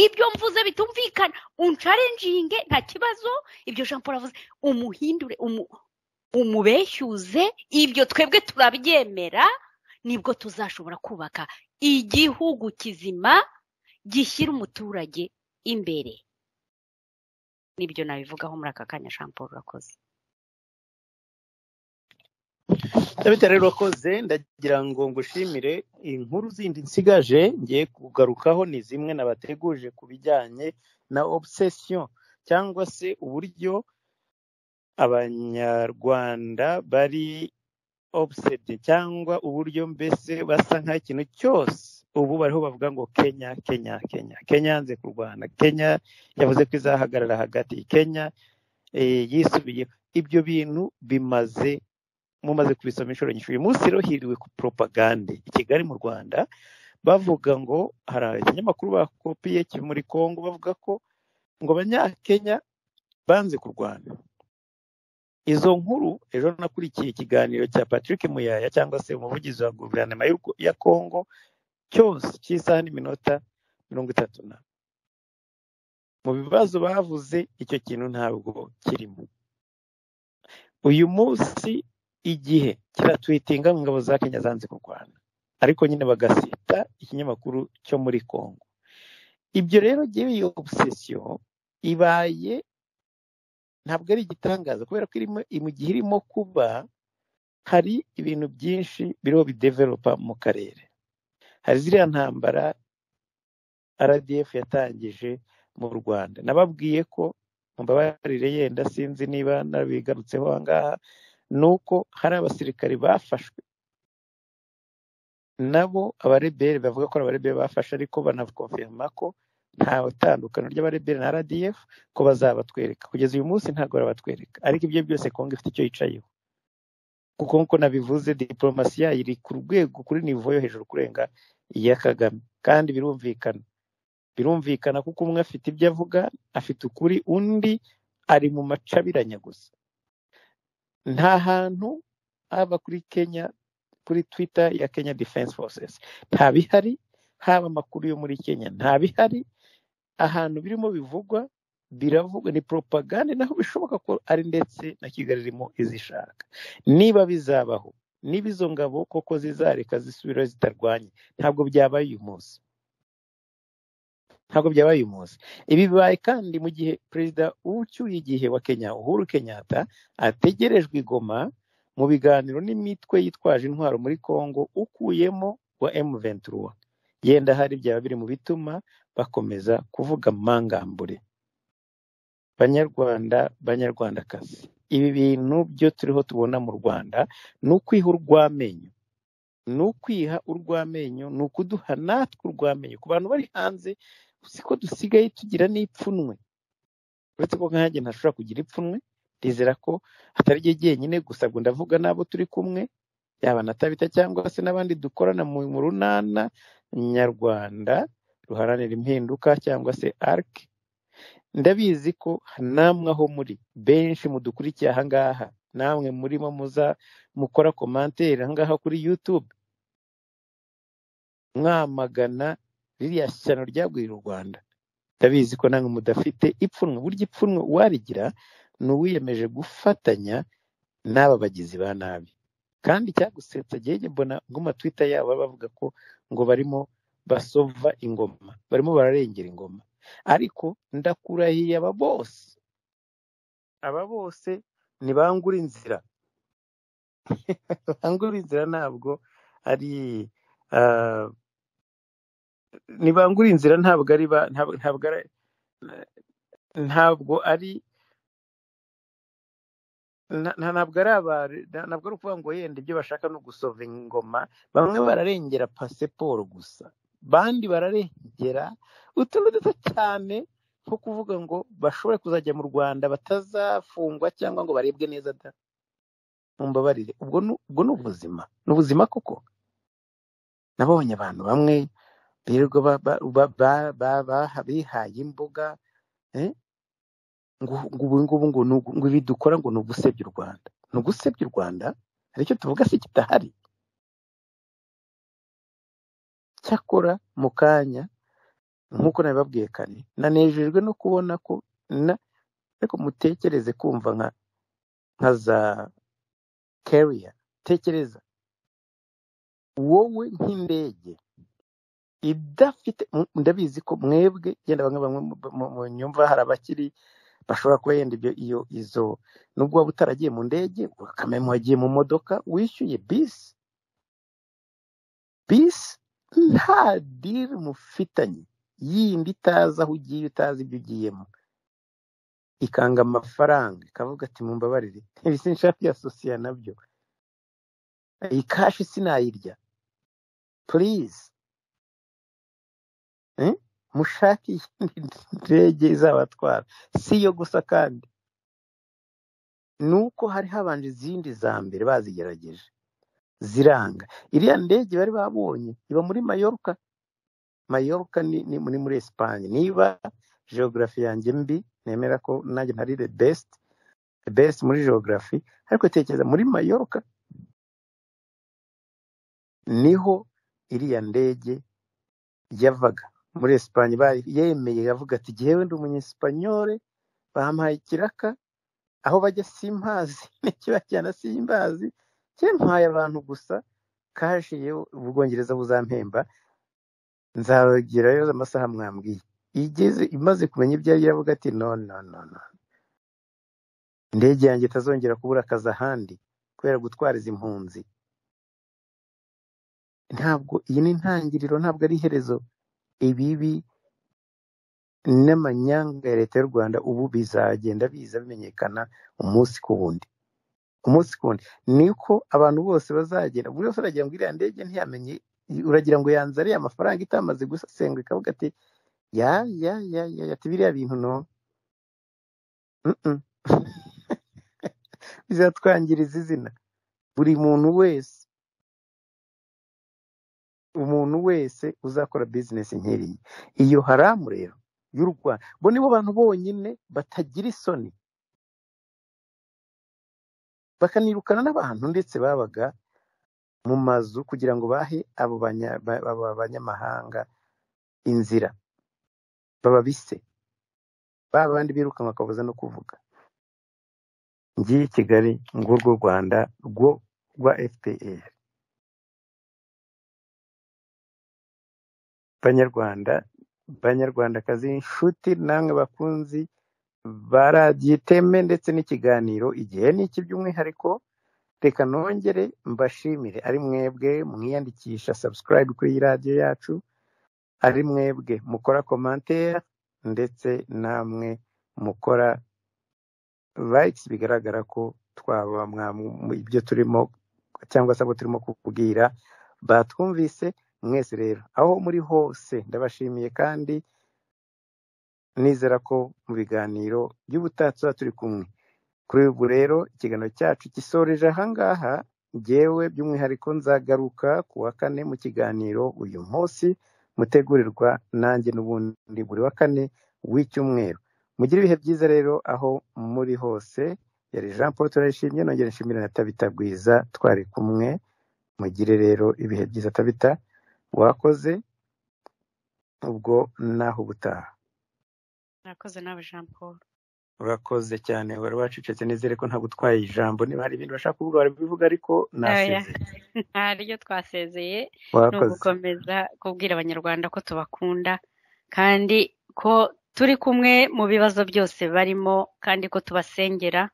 ibyo mvuze bitumvikana uncarenjinge nta kibazo ibyo jean paul avuze umuhindure umu, umubeshyuze ibyo twebwe turabyemera nibwo tuzashobora kubaka igihugu kizima gishyira umuturage imbere nibyo nabivugaho muri aka kanya jean paul urakoze ndabita rero urakoze ndagira ngo ngushimire inkuru zindi nsigaje ngiye kugarukaho ni zimwe nabateguje ku bijyanye na obsession cyangwa se uburyo abanyarwanda bari obsed cyangwa uburyo mbese basa nk'ikintu cyose ubu bariho bavuga ngo kenya kenya kenya kenya yanze kurwana kenya yavuze ko izahagarara hagati kenya eh, yisubiye ibyo bintu bimaze mumaze kubisoma inshuro nyinshi uyu munsi rero hiriwe ku poropagande i kigali mu rwanda bavuga ngo hari ikinyamakuru bakopiye kiri muri congo bavuga ko ngo abanyakenya banze kurwana izo nkuru ejo nakurikiye ikiganiro cya patrick muyaya cyangwa se umuvugizi wa guverinoma y'u Rw- ya congo cyose cy'isaha n'iminota mirongo itatu na mu bibazo bavuze icyo kintu ntabwo kirimo uyu munsi igihe kiratwitinga ngo ingabo za kenya zanze kurwana ariko nyine bagasita ikinyamakuru cyo muri congo ibyo rero yewe iyo obsesiyo ibaye ntabwo ari igitangaza kubera ko irimo mu gihe irimo kuba hari ibintu byinshi biriho bidevelopa mu karere hari ziriya ntambara rdf yatangije mu rwanda nababwiye ko mumbabarire yenda sinzi niba nabigarutseho aha ngaha ni uko hari abasirikare bafashwe nabo abarebere bavuga ko ari abarebere bafashe ariko banakonfirma ko nta tandukaniro ry'abarebere na rdf ko bazabatwereka kugeza uyu munsi ntabwo barabatwereka ariko ibyo byose kongo ifite icyo yicayeho kuko nk'uko nabivuze diporomasi yayo iri ku rwego kuri nivo yo hejuru kurenga iya kagame kandi birumvikana birumvikana kuko umwe afite ibyo avuga afite ukuri undi ari mu macabiranya gusa nta hantu haba kuri kenya kuri twitter ya kenya defense forces nta bihari haba amakuru yo muri kenya nta bihari ahantu birimo bivugwa biravugwa ni propaganda naho bishoboka ko ari ndetse na kigali irimo izishaka niba bizabaho niba izo ngabo koko zizareka zisubirayo zitarwanye ntabwo byabaye uyu munsi ntabwo byabaye uyu munsi ibi bibaye kandi mu gihe perezida w'ucyuye igihe wa kenya uhuru kenyatta ategerejwe i Goma mu biganiro n'imitwe yitwaje intwaro muri Congo ukuyemo wa M23 yenda hari byaba biri mu bituma bakomeza kuvuga mangambure banyarwanda banyarwandakazi ibi bintu byo turiho tubona mu Rwanda ni ukwiha urw'amenyo ni ukwiha urw'amenyo ni ukuduha natwe urw'amenyo ku bantu bari hanze siko dusigaye tugira n'ipfunwe uretse ko nkanjye ntashobora kugira ipfunwe ndizera ko atari ryo jyenyine gusa ubwo ndavuga n'abo turi kumwe yaba na tabita cyangwa se n'abandi dukorana mu mu runana nyarwanda ruharanira impinduka cyangwa se arike ndabizi ko namwe aho muri benshi mudukurikiye ahangaha namwe murimo muza mukora komantere ahangaha kuri yutube mwamagana ririya shyano ryagwirira u rwanda ndabizi ko namwe mudafite ipfunwe burya ipfunwe uwarigira ni uwiyemeje gufatanya n'aba bagizi ba nabi kandi cyagusetsa gege mbona ngo matwita yabo baba bavuga ko ngo barimo basova ingoma barimo bararengera ingoma ariko ndakurahiye aba bose aba bose ntibangura inzira bangura inzira ntabwo ari ah, ntibangura inzira ntabwo ari ba- ntabwo ntabwo ari ntabwo ari nta- nta- ntabwo ari abari- nta- ntabwo ari ukuvuga ngo yenda ibyo bashaka ni ugusova ingoma bamwe bararengera pasiporo gusa bandi bararengera utuntu duto cyane nko kuvuga ngo bashobore kuzajya mu rwanda batazafungwa cyangwa ngo barebwe neza da mumbabarire ubwo ni ubwo ni ubuzima ni ubuzima koko nabonye abantu bamwe birirwa ba- ba- ba- ba- ba- ba- bihaye imbuga eh, ngo ngo ubu ngubu ngo ni ugu- ngo ibi dukora ngo ni ugusebya u Rwanda ni ugusebya u Rwanda hari icyo tuvuga se kitahari cyakora mu kanya nk'uko nabibabwiye kare nanejejwe no kubona ko na ariko mutekereze kumva nka nka za carrier tekereza wowe nk'indege idafite mu- ndabizi ko mwebwe genda bamwe bamwe mu- mu- mu nyumva hari abakiri bashobora kuba yenda ibyo iyo izo nubwo waba utaragiye mu ndege ukamenya wagiye mu modoka wishyuye bisi bisi nta diri mufitanye yindi itazi aho ugiye utazi ibyo ugiyemo ikanga amafaranga ikavuga ati mumbabarire ibisi nshaka kwiyasosiya nabyo iyi kashi sinayirya purize eh? mushake iyindi ndege izabatwara si yo gusa kandi ni uko hari habanje izindi za mbere bazigerageje ziranga iriya ndege bari babonye iba muri mayoruka mayoruka ni, ni muri muri esipanye niba geogarafi yanjye mbi nemera ko nanjye ntari the best the best muri geogarafi ariko tekereza muri mayoruka niho iriya ndege yavaga muri esipanye bari- yemeye avuga ati jyewe ndi umunyesipanyole bampaye ikiraka aho bajya simpazi nikibajyana simbazi cyempaye abantu gusa kashi yewe ubwongereza buzampemba nzagerayo amasaha mwambwiye igeze imaze kumenya ibyo yari iravuga ati no no no no indege yanjye itazongera kubura akazi ahandi kubera gutwariza impunzi ntabwo iyi ni intangiriro ntabwo ari iherezo ibibi n'amanyanga ya leta y'u rwanda ubu bizagenda biza bimenyekana umunsi ku wundi umunsi ku wundi niko abantu bose bazagera buri wese aragira ngo iriya ndege ntiyamenye uragira ngo yanze ariya amafaranga itamaze gusesengura ikavuga ati ya ya ya ya ya ati biriya bintu no mm, mm." bizatwangiriza izina buri muntu wese umuntu wese uzakora bizinesi nk'iriya iyo haramu rero y'u rwanda bo nibo bantu bonyine batagira isoni bakanirukana n'abantu ndetse babaga mu mazu kugira ngo bahe abo banya- ba- aba banyamahanga inzira bababise ba bandi birukanka bakabuza no kuvuga ngiye i kigali ngurwo u rwanda rwo rwa fpr banyarwanda banyarwandakazi inshuti namwe bakunzi ba radiyo iteme ndetse n'ikiganiro igihe ni iki by'umwihariko reka nongere mbashimire ari mwebwe mwiyandikisha subscribe kuri iyi radiyo yacu ari mwebwe mukora komantere ndetse namwe mukora likes bigaragara ko twaba mwa- mu- ibyo turimo cyangwa se abo turimo kukubwira batwumvise mwese rero aho muri hose ndabashimiye kandi nizera ko mu biganiro by'ubutaha tuba turi kumwe kuri ubu rero ikiganiro cyacu gisoreje ahangaha ngewe by'umwihariko nzagaruka ku wa kane mu kiganiro uyu munsi mutegurirwa nanjye n'ubundi buri wa kane w'icyumweru mugire ibihe byiza rero aho muri hose yari jean paul turayishimye nongera nshimira na tabita bwiza twari kumwe mugire rero ibihe byiza tabita wakoze ubwo naho ubutaha murakoze nawe jean paul urakoze cyane wari wacecetse nizere ko ntabwo utwaye ijambo niba hari ibintu bashaka kuvuga barabivuga ariko nasezeye nta ryo twasezeye ni wakoze ugukomeza kubwira abanyarwanda ko tubakunda kandi ko turi kumwe mu bibazo byose barimo kandi ko tubasengera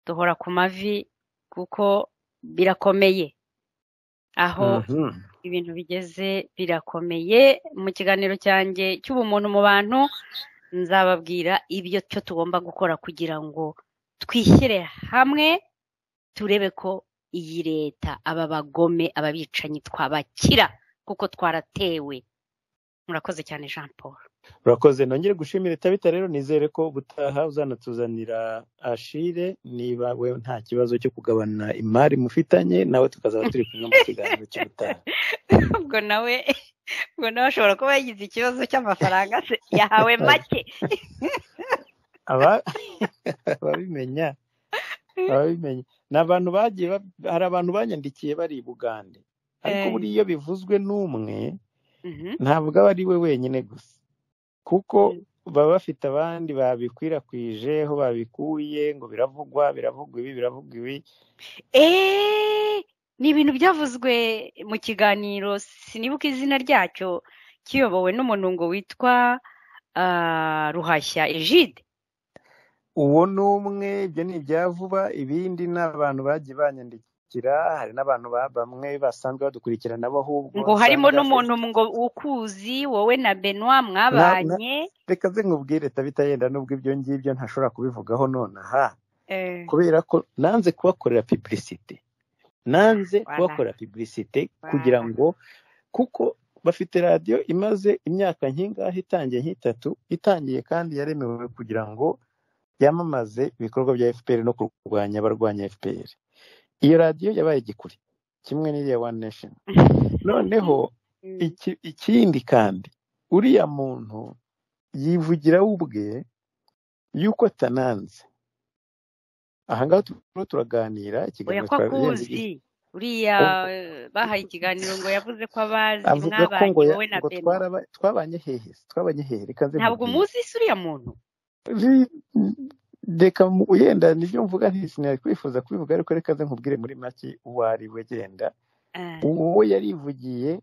duhora ku mavi kuko birakomeye aho Mhm. ibintu bigeze birakomeye mu kiganiro cyanjye cy'ubumuntu mu bantu nzababwira ibyo cyo tugomba gukora kugira ngo twishyire hamwe turebe ko iyi leta aba bagome aba bicanyi twabakira kuko twaratewe murakoze cyane jean paul urakoze nongere gushimira itabita rero nizere ko ubutaha uzanatuzanira ashire niba we nta kibazo cyo kugabana imari mufitanye nawe tukazaba turi kumwe mu kiganiro cy'ubutaha ubwo nawe ubwo nawe ashobora kuba yagize ikibazo cy'amafaranga se yahawe make Aba- ababimenya ababimenya ni abantu bagiye ba- hari abantu banyandikiye bari i bugande ariko Eh. buriya iyo bivuzwe n'umwe Mhm. ntabwo aba ari we wenyine gusa kuko Mm. baba bafite abandi babikwirakwije aho babikuye ngo biravugwa biravugwa ibi biravugwa ibi eee ni ibintu byavuzwe mu kiganiro sinibuka izina ryacyo kiyobowe n'umuntu ngo witwa ah, ruhashya ejide uwo ni umwe ibyo ni ibya vuba ibindi ni abantu bagiye banyandikira hari n'abantu ba- bamwe basanzwe badukurikira nabo ahubwo ngo harimo usanga- n'umuntu ngo ukuzi wowe na benwa mwabanye reka ze nkubwire tabita yenda nubwo ibyo ngibyo ntashobora kubivugaho nonaha Eh, kubera ko nanze kubakorera publicité nanze Voilà. kubakorera publicité Voilà. kugira ngo kuko bafite radiyo imaze imyaka nk'ingahe itangiye nk'itatu itangiye kandi yaremewe kugira ngo yamamaze ibikorwa bya fpr no kurwanya abarwanya fpr iyo radiyo yabaye igikuri kimwe n'iriya one nation noneho mm, iki- ikindi kandi uriya muntu yivugira we ubwe yuko atananze ahangaha turimo turaganira oya ikiganiro ko twabirenze akuzi uriya eh, bahaye ikiganiro ngo yavuze ko abazi avuga ko ngo mwabanye ya- wowe na ngo benwa twaraba- twabanye hehe se, twabanye hehe reka nze ntabwo nkubwire. muzi se uriya muntu Ri- reka mu- yenda nibyo mvuga ntisinari kwifuza kubivuga ariko reka nze nkubwire muri make uwo ari we genda Eh, uwo yarivugiye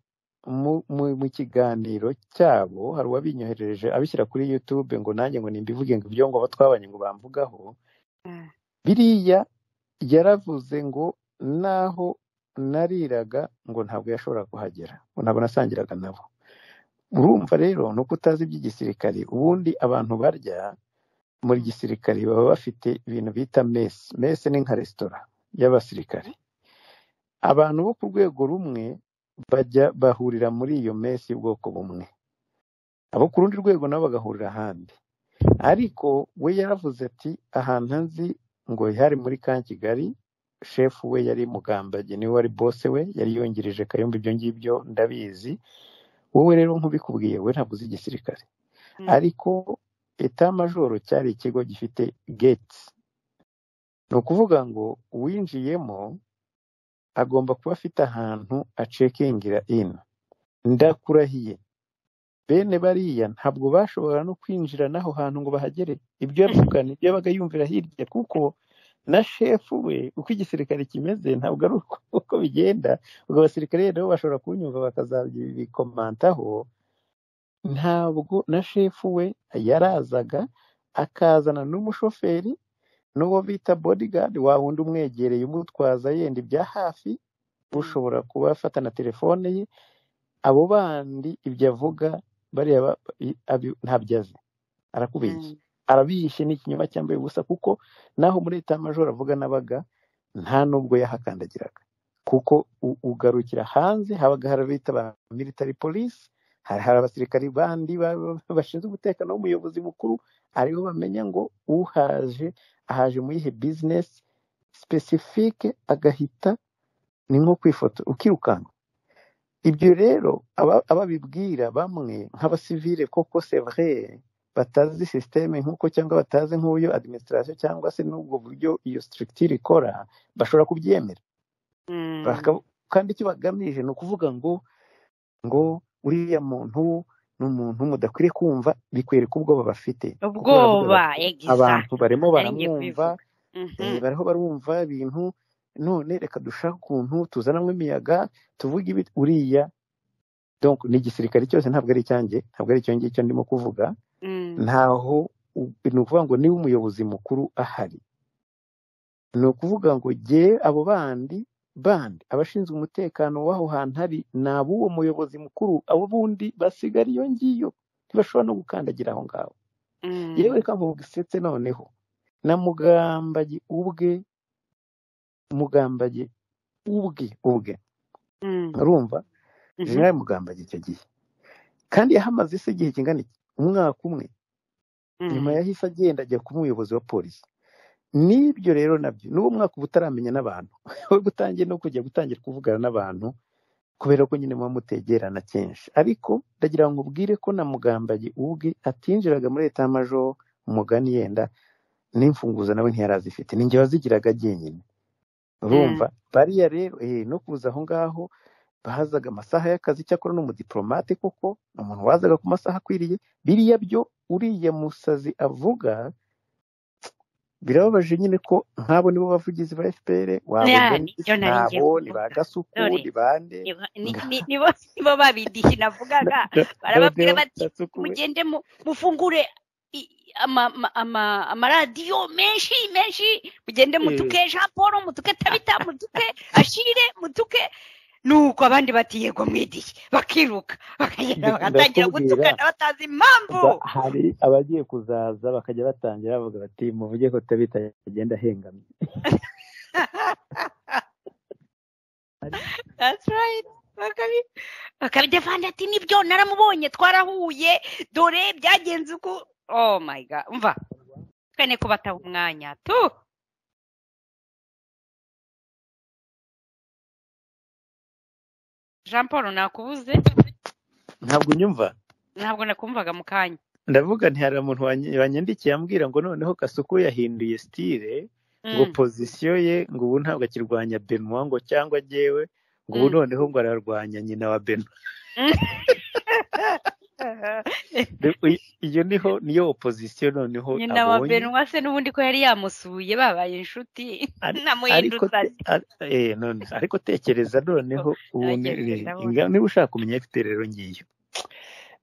mu, mu, mu kiganiro cyabo hari uwabinyoherereje abishyira kuri youtube ngo nanjye ngo nimbivuge ngo ibyo ngo abo twabanye ngo bamvugaho eh, biriya yaravuze ngo naho nariraga ngo ntabwo yashoboraga kuhagera ngo ntabwo nasangiraga nabo urumva rero ni uko utazi iby'igisirikare ubundi abantu barya muri gisirikare baba bafite ibintu bita mesi mesi ni nka resitora y'abasirikare abantu bo ku rwego rumwe bajya bahurira muri iyo mesi y'ubwoko bumwe abo ku rundi rwego nabo bagahurira ahandi ariko we yaravuze ati ahantu nzi ngo hari muri ka kigali shefu we yari mugambage niwe wari bose we yari yungirije kayumba ibyo ngibyo ndabizi wowe rero nk'ubikubwiye we ntabwo uzi igisirikare mm, ariko eta majoro cyari ikigo gifite gate ni ukuvuga ngo uwinjiyemo agomba kuba afite ahantu acekingira in ndakurahiye bene bariya ntabwo bashobora no kwinjira n'aho hantu ngo bahagere ibyo yavuga ni ibyo yabaga yumvira hirya kuko na shefu we uko igisirikare kimeze ntabwo ari uko uko bigenda ubwo abasirikare rero bashobora kunyumva bakazabikomantaho ntabwo na shefu we yarazaga akazana n'umushoferi n'uwo bita bodigadi wa wundi umwegereye umutwaza yenda ibya hafi ushobora kuba afata na telefone ye abo bandi ibyo avuga bariya ba- i- abi- ntabyo azi arakubeshya mm, arabiyishe ni ikinyoma cyambaye ubusa kuko naho muri leta majoro avuga n'abaga nta n'ubwo yahakandagiraga kuko u- ugarukira hanze habaga harabita ba military police hari abasirikari bandi bashinzwe umutekano w'umuyobozi mukuru aribo bamenya ngo uhaje ahaje muri ihe bizinesi sipesifike agahita ni nko kwifoto ukirukanka ibyo rero ababibwira bamwe nk'abasivire koko sevre batazi sisiteme nk'uko cyangwa batazi nk'uyo adiminisitirasiyo cyangwa se n'ubwo buryo iyo sitirikitire ikora bashobora kubyemera kandi icyo bagamije ni ukuvuga ngo ngo uriya muntu ni umuntu mudakwiye kumva bikwereka ubwoba bafite ubwoba abantu barimo baramwumva bariho barumva ibintu none reka dushake ukuntu tuzanamo imiyaga tuvuge ibi uriya ni igisirikare cyose ntabwo ari icyanjye ntabwo ari icyo ngicyo ndimo kuvuga ntaho ni ukuvuga ngo niba umuyobozi mukuru ahari ni ukuvuga ngo ge abo bandi bandi abashinzwe umutekano w'aho hantu hari ni ab'uwo muyobozi mukuru abo bundi basigara iyo ngiyo ntibashobora no gukandagira aho ngaho yewe reka mvuga isetse noneho na mugambagi ubwe mugambagi ubwe ubwe urumva jenerali mugambagi icyo gihe kandi yahamaze isi igihe kingana umwaka umwe nyuma yahise agenda ajya kuba umuyobozi wa polisi n'ibyo rero nabyo n'uwo mwaka uba utaramenya n'abantu we utangiye no kujya gutangira kuvugana n'abantu kubera ko nyine muba mutegerana kenshi ariko ndagira ngo ubwire ko na mugambagi ubwe atinjiraga muri leta y'amajo umugani yenda n'imfunguzo nawe ntiyarazifite ninjye wazigiraga jyenyine urumva bariya rero no kuza aho ngaho bahazaga amasaha y'akazi cyakora n'umudipolomate koko ni umuntu wazaga ku masaha akwiriye biriya byo uriya musazi avuga birababaje nyine ko nk'abo nibo bavugizi ba fpr nabo ni ba gasuku ni bande nibo babidishi navugaga barababwira bati mugende mufungure amaradiyo menshi menshi mugende mutuke jean paul mutuke tabita mutuke ashire mutuke nuko abandi bati yego mwidiye bakiruka bakagenda bagatangira gutukana batazi impamvu hari abagiye kuzaza bakajya batangira bavuga bati muvuge ko tabita agenda ahengamye bakabidevanga ati nibyo naramubonye twarahuye dore byagenze uko oh my god mva twene ko bataha umwanya tu jean paul nakubuze ntabwo unyumva ntabwo nakumvaga mu kanya ndavuga ntihari umuntu wanyandikiye ambwira ngo noneho kasuku yahinduye sitire ngo pozisiyo ye ngo ubu ntabwo akirwanya benwa ngo cyangwa agewe ngo ubu noneho ngo ararwanya nyina wa benwa iyo niho niyo opozisiyo noneho nyina wa benwa se n'ubundi ko yari yamusuye babaye inshuti namuhindutse ariko tekereza noneho niba ushaka kumenya ifite rero ngiyo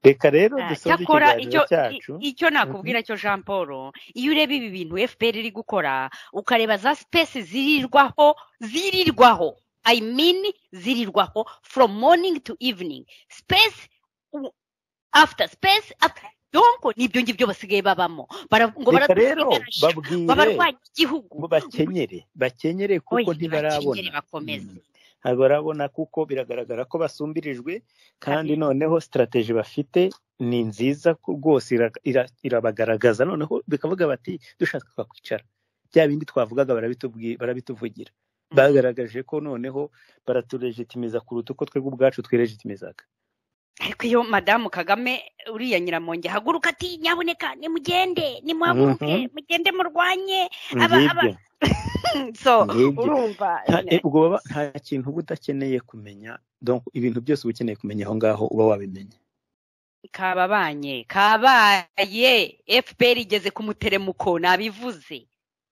reka rero dusoze ikiganiro cyacu icyo nakubwira cyo jean paul iyo ureba ibi bintu fpr iri gukora ukareba za sipesi zirirwaho zirirwaho i mean zirirwaho from morning to evening space after space after donko nibyo ngibyo basigaye babamo ngo reka rero babwire babarwanya igihugu bakenyere bakenyere kuko Oya, ntibarabona bakenyere bakomeze ntabwo barabona kuko biragaragara ko basumbirijwe kandi noneho sitarateji bafite ni nziza ko rwose ira- ira- irabagaragaza noneho bikavuga bati dushaka kwakwicara bya bindi twavugaga barabitubwi- barabituvugira bagaragaje ko noneho baraturegitimiza kuruta uko twebwe ubwacu twiregitimizaga ariko iyo madamu kagame uriya nyiramonge haguruka ati nyaboneka nimugende nimuhaguruke mugende murwanye aba- ngibyo aba- so Ngibyo. urumva nta e, ubwo baba- nta kintu uba udakeneye kumenya donc ibintu byose uba ukeneye kumenya aho ngaho uba wabimenya kababanye kabaye fpr igeze ku muteremuko nabivuze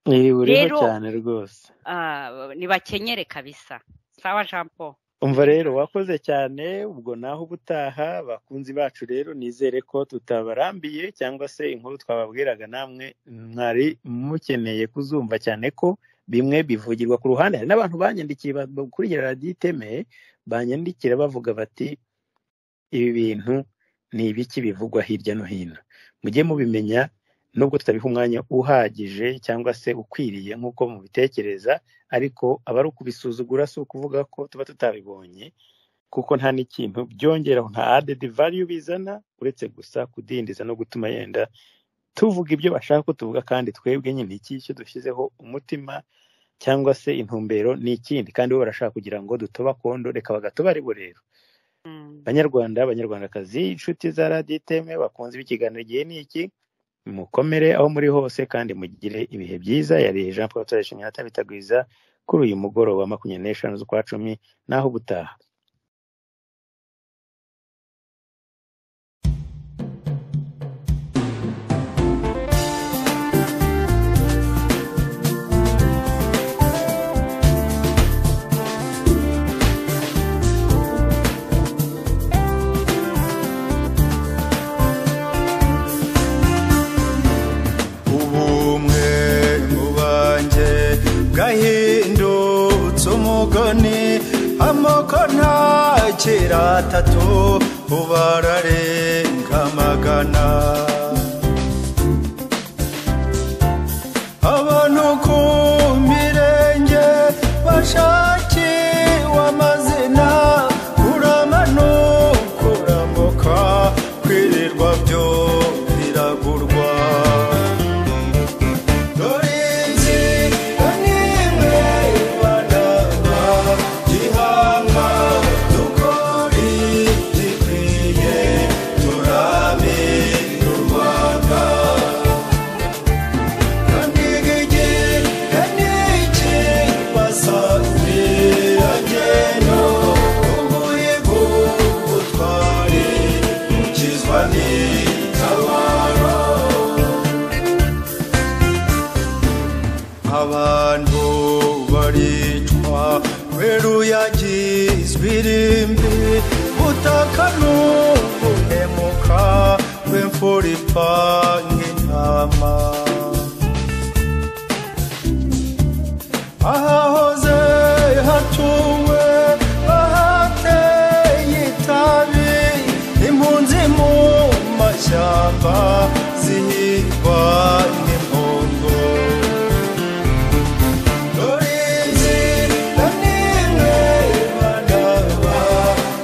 Eh, uriho Rero- cyane rwose Ah, nibakenyere kabisa sawa jean paul umva rero wakoze cyane ubwo naho ubutaha bakunzi bacu rero nizere ko tutabarambiye cyangwa se inkuru twababwiraga namwe mwari mukeneye kuzumva cyane ko bimwe bivugirwa ku ruhande hari n'abantu banyandikiye ba- bakurikira radiyo iteme banyandikira bavuga bati ibi bintu ni ibiki bivugwa hirya no hino mujye mubimenya nubwo tutabiha umwanya uhagije cyangwa se ukwiriye nk'uko mubitekereza ariko aba ari ukubisuzugura si ukuvuga ko tuba tutabibonye kuko nta n'ikintu byongeraho nta added value bizana uretse gusa kudindiza no gutuma yenda tuvuga ibyo bashaka ko tuvuga kandi twebwe nyine iki icyo dushyizeho umutima cyangwa se intumbero ni ikindi kandi bo barashaka kugira ngo kondo reka bagatubaribo rero banyarwanda abanyarwandakazi inshuti za raditeme bakunze ikiganiro igihe ni iki mukomere aho muri hose kandi mugire ibihe byiza yari jean paul turashimye atabitagwiza kuri uyu mugoroba makumyabiri n'eshanu z'ukwa cumi naho gutaha ubumwe mu banjye bwahindutse umugani amoko ntakira atatu ubararenga magana abantu ku mirenge bashakiwe amazina kuramanuka urambuka kwirirwa byo biragurwa Dorinzi nimwe banaba gihanga dukori gikwiye turame u Rwanda Kanigige kanike basazi ageno ubuye gutware ukizwa n'itabaro abantu baricwa kubera uyagizwe irimbi butaka n'ubuhemuka rw'imfura ipanga intama ahahoze hatuwe ahateye itabi impunzi mu mashyamba zihirwa n'impongo Dorinzi nimwe banaba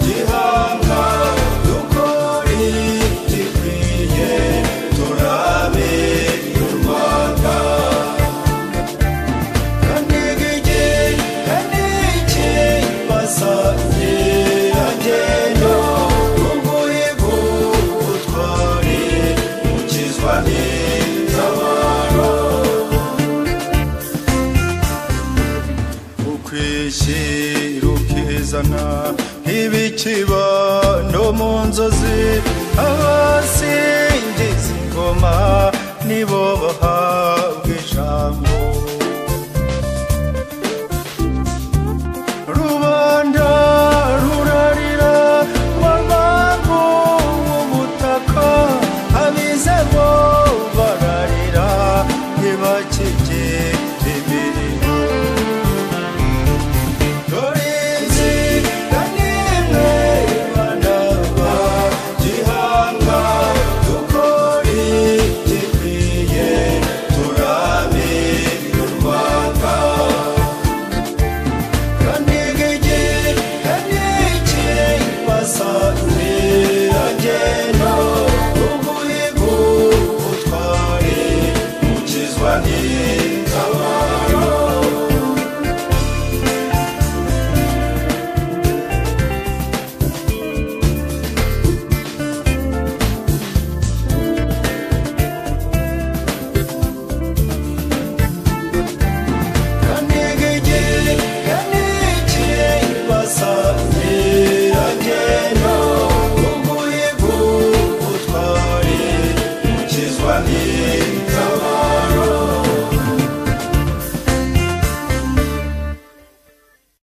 gihanga dukori gikwiye turabe u Rwanda kanigige kaniki basazi agendo ubuye gutwari ukizwa n'itabaro ukwishyira ukizana ibikiba no mu nzozi abasingiza ingoma nibo bahawe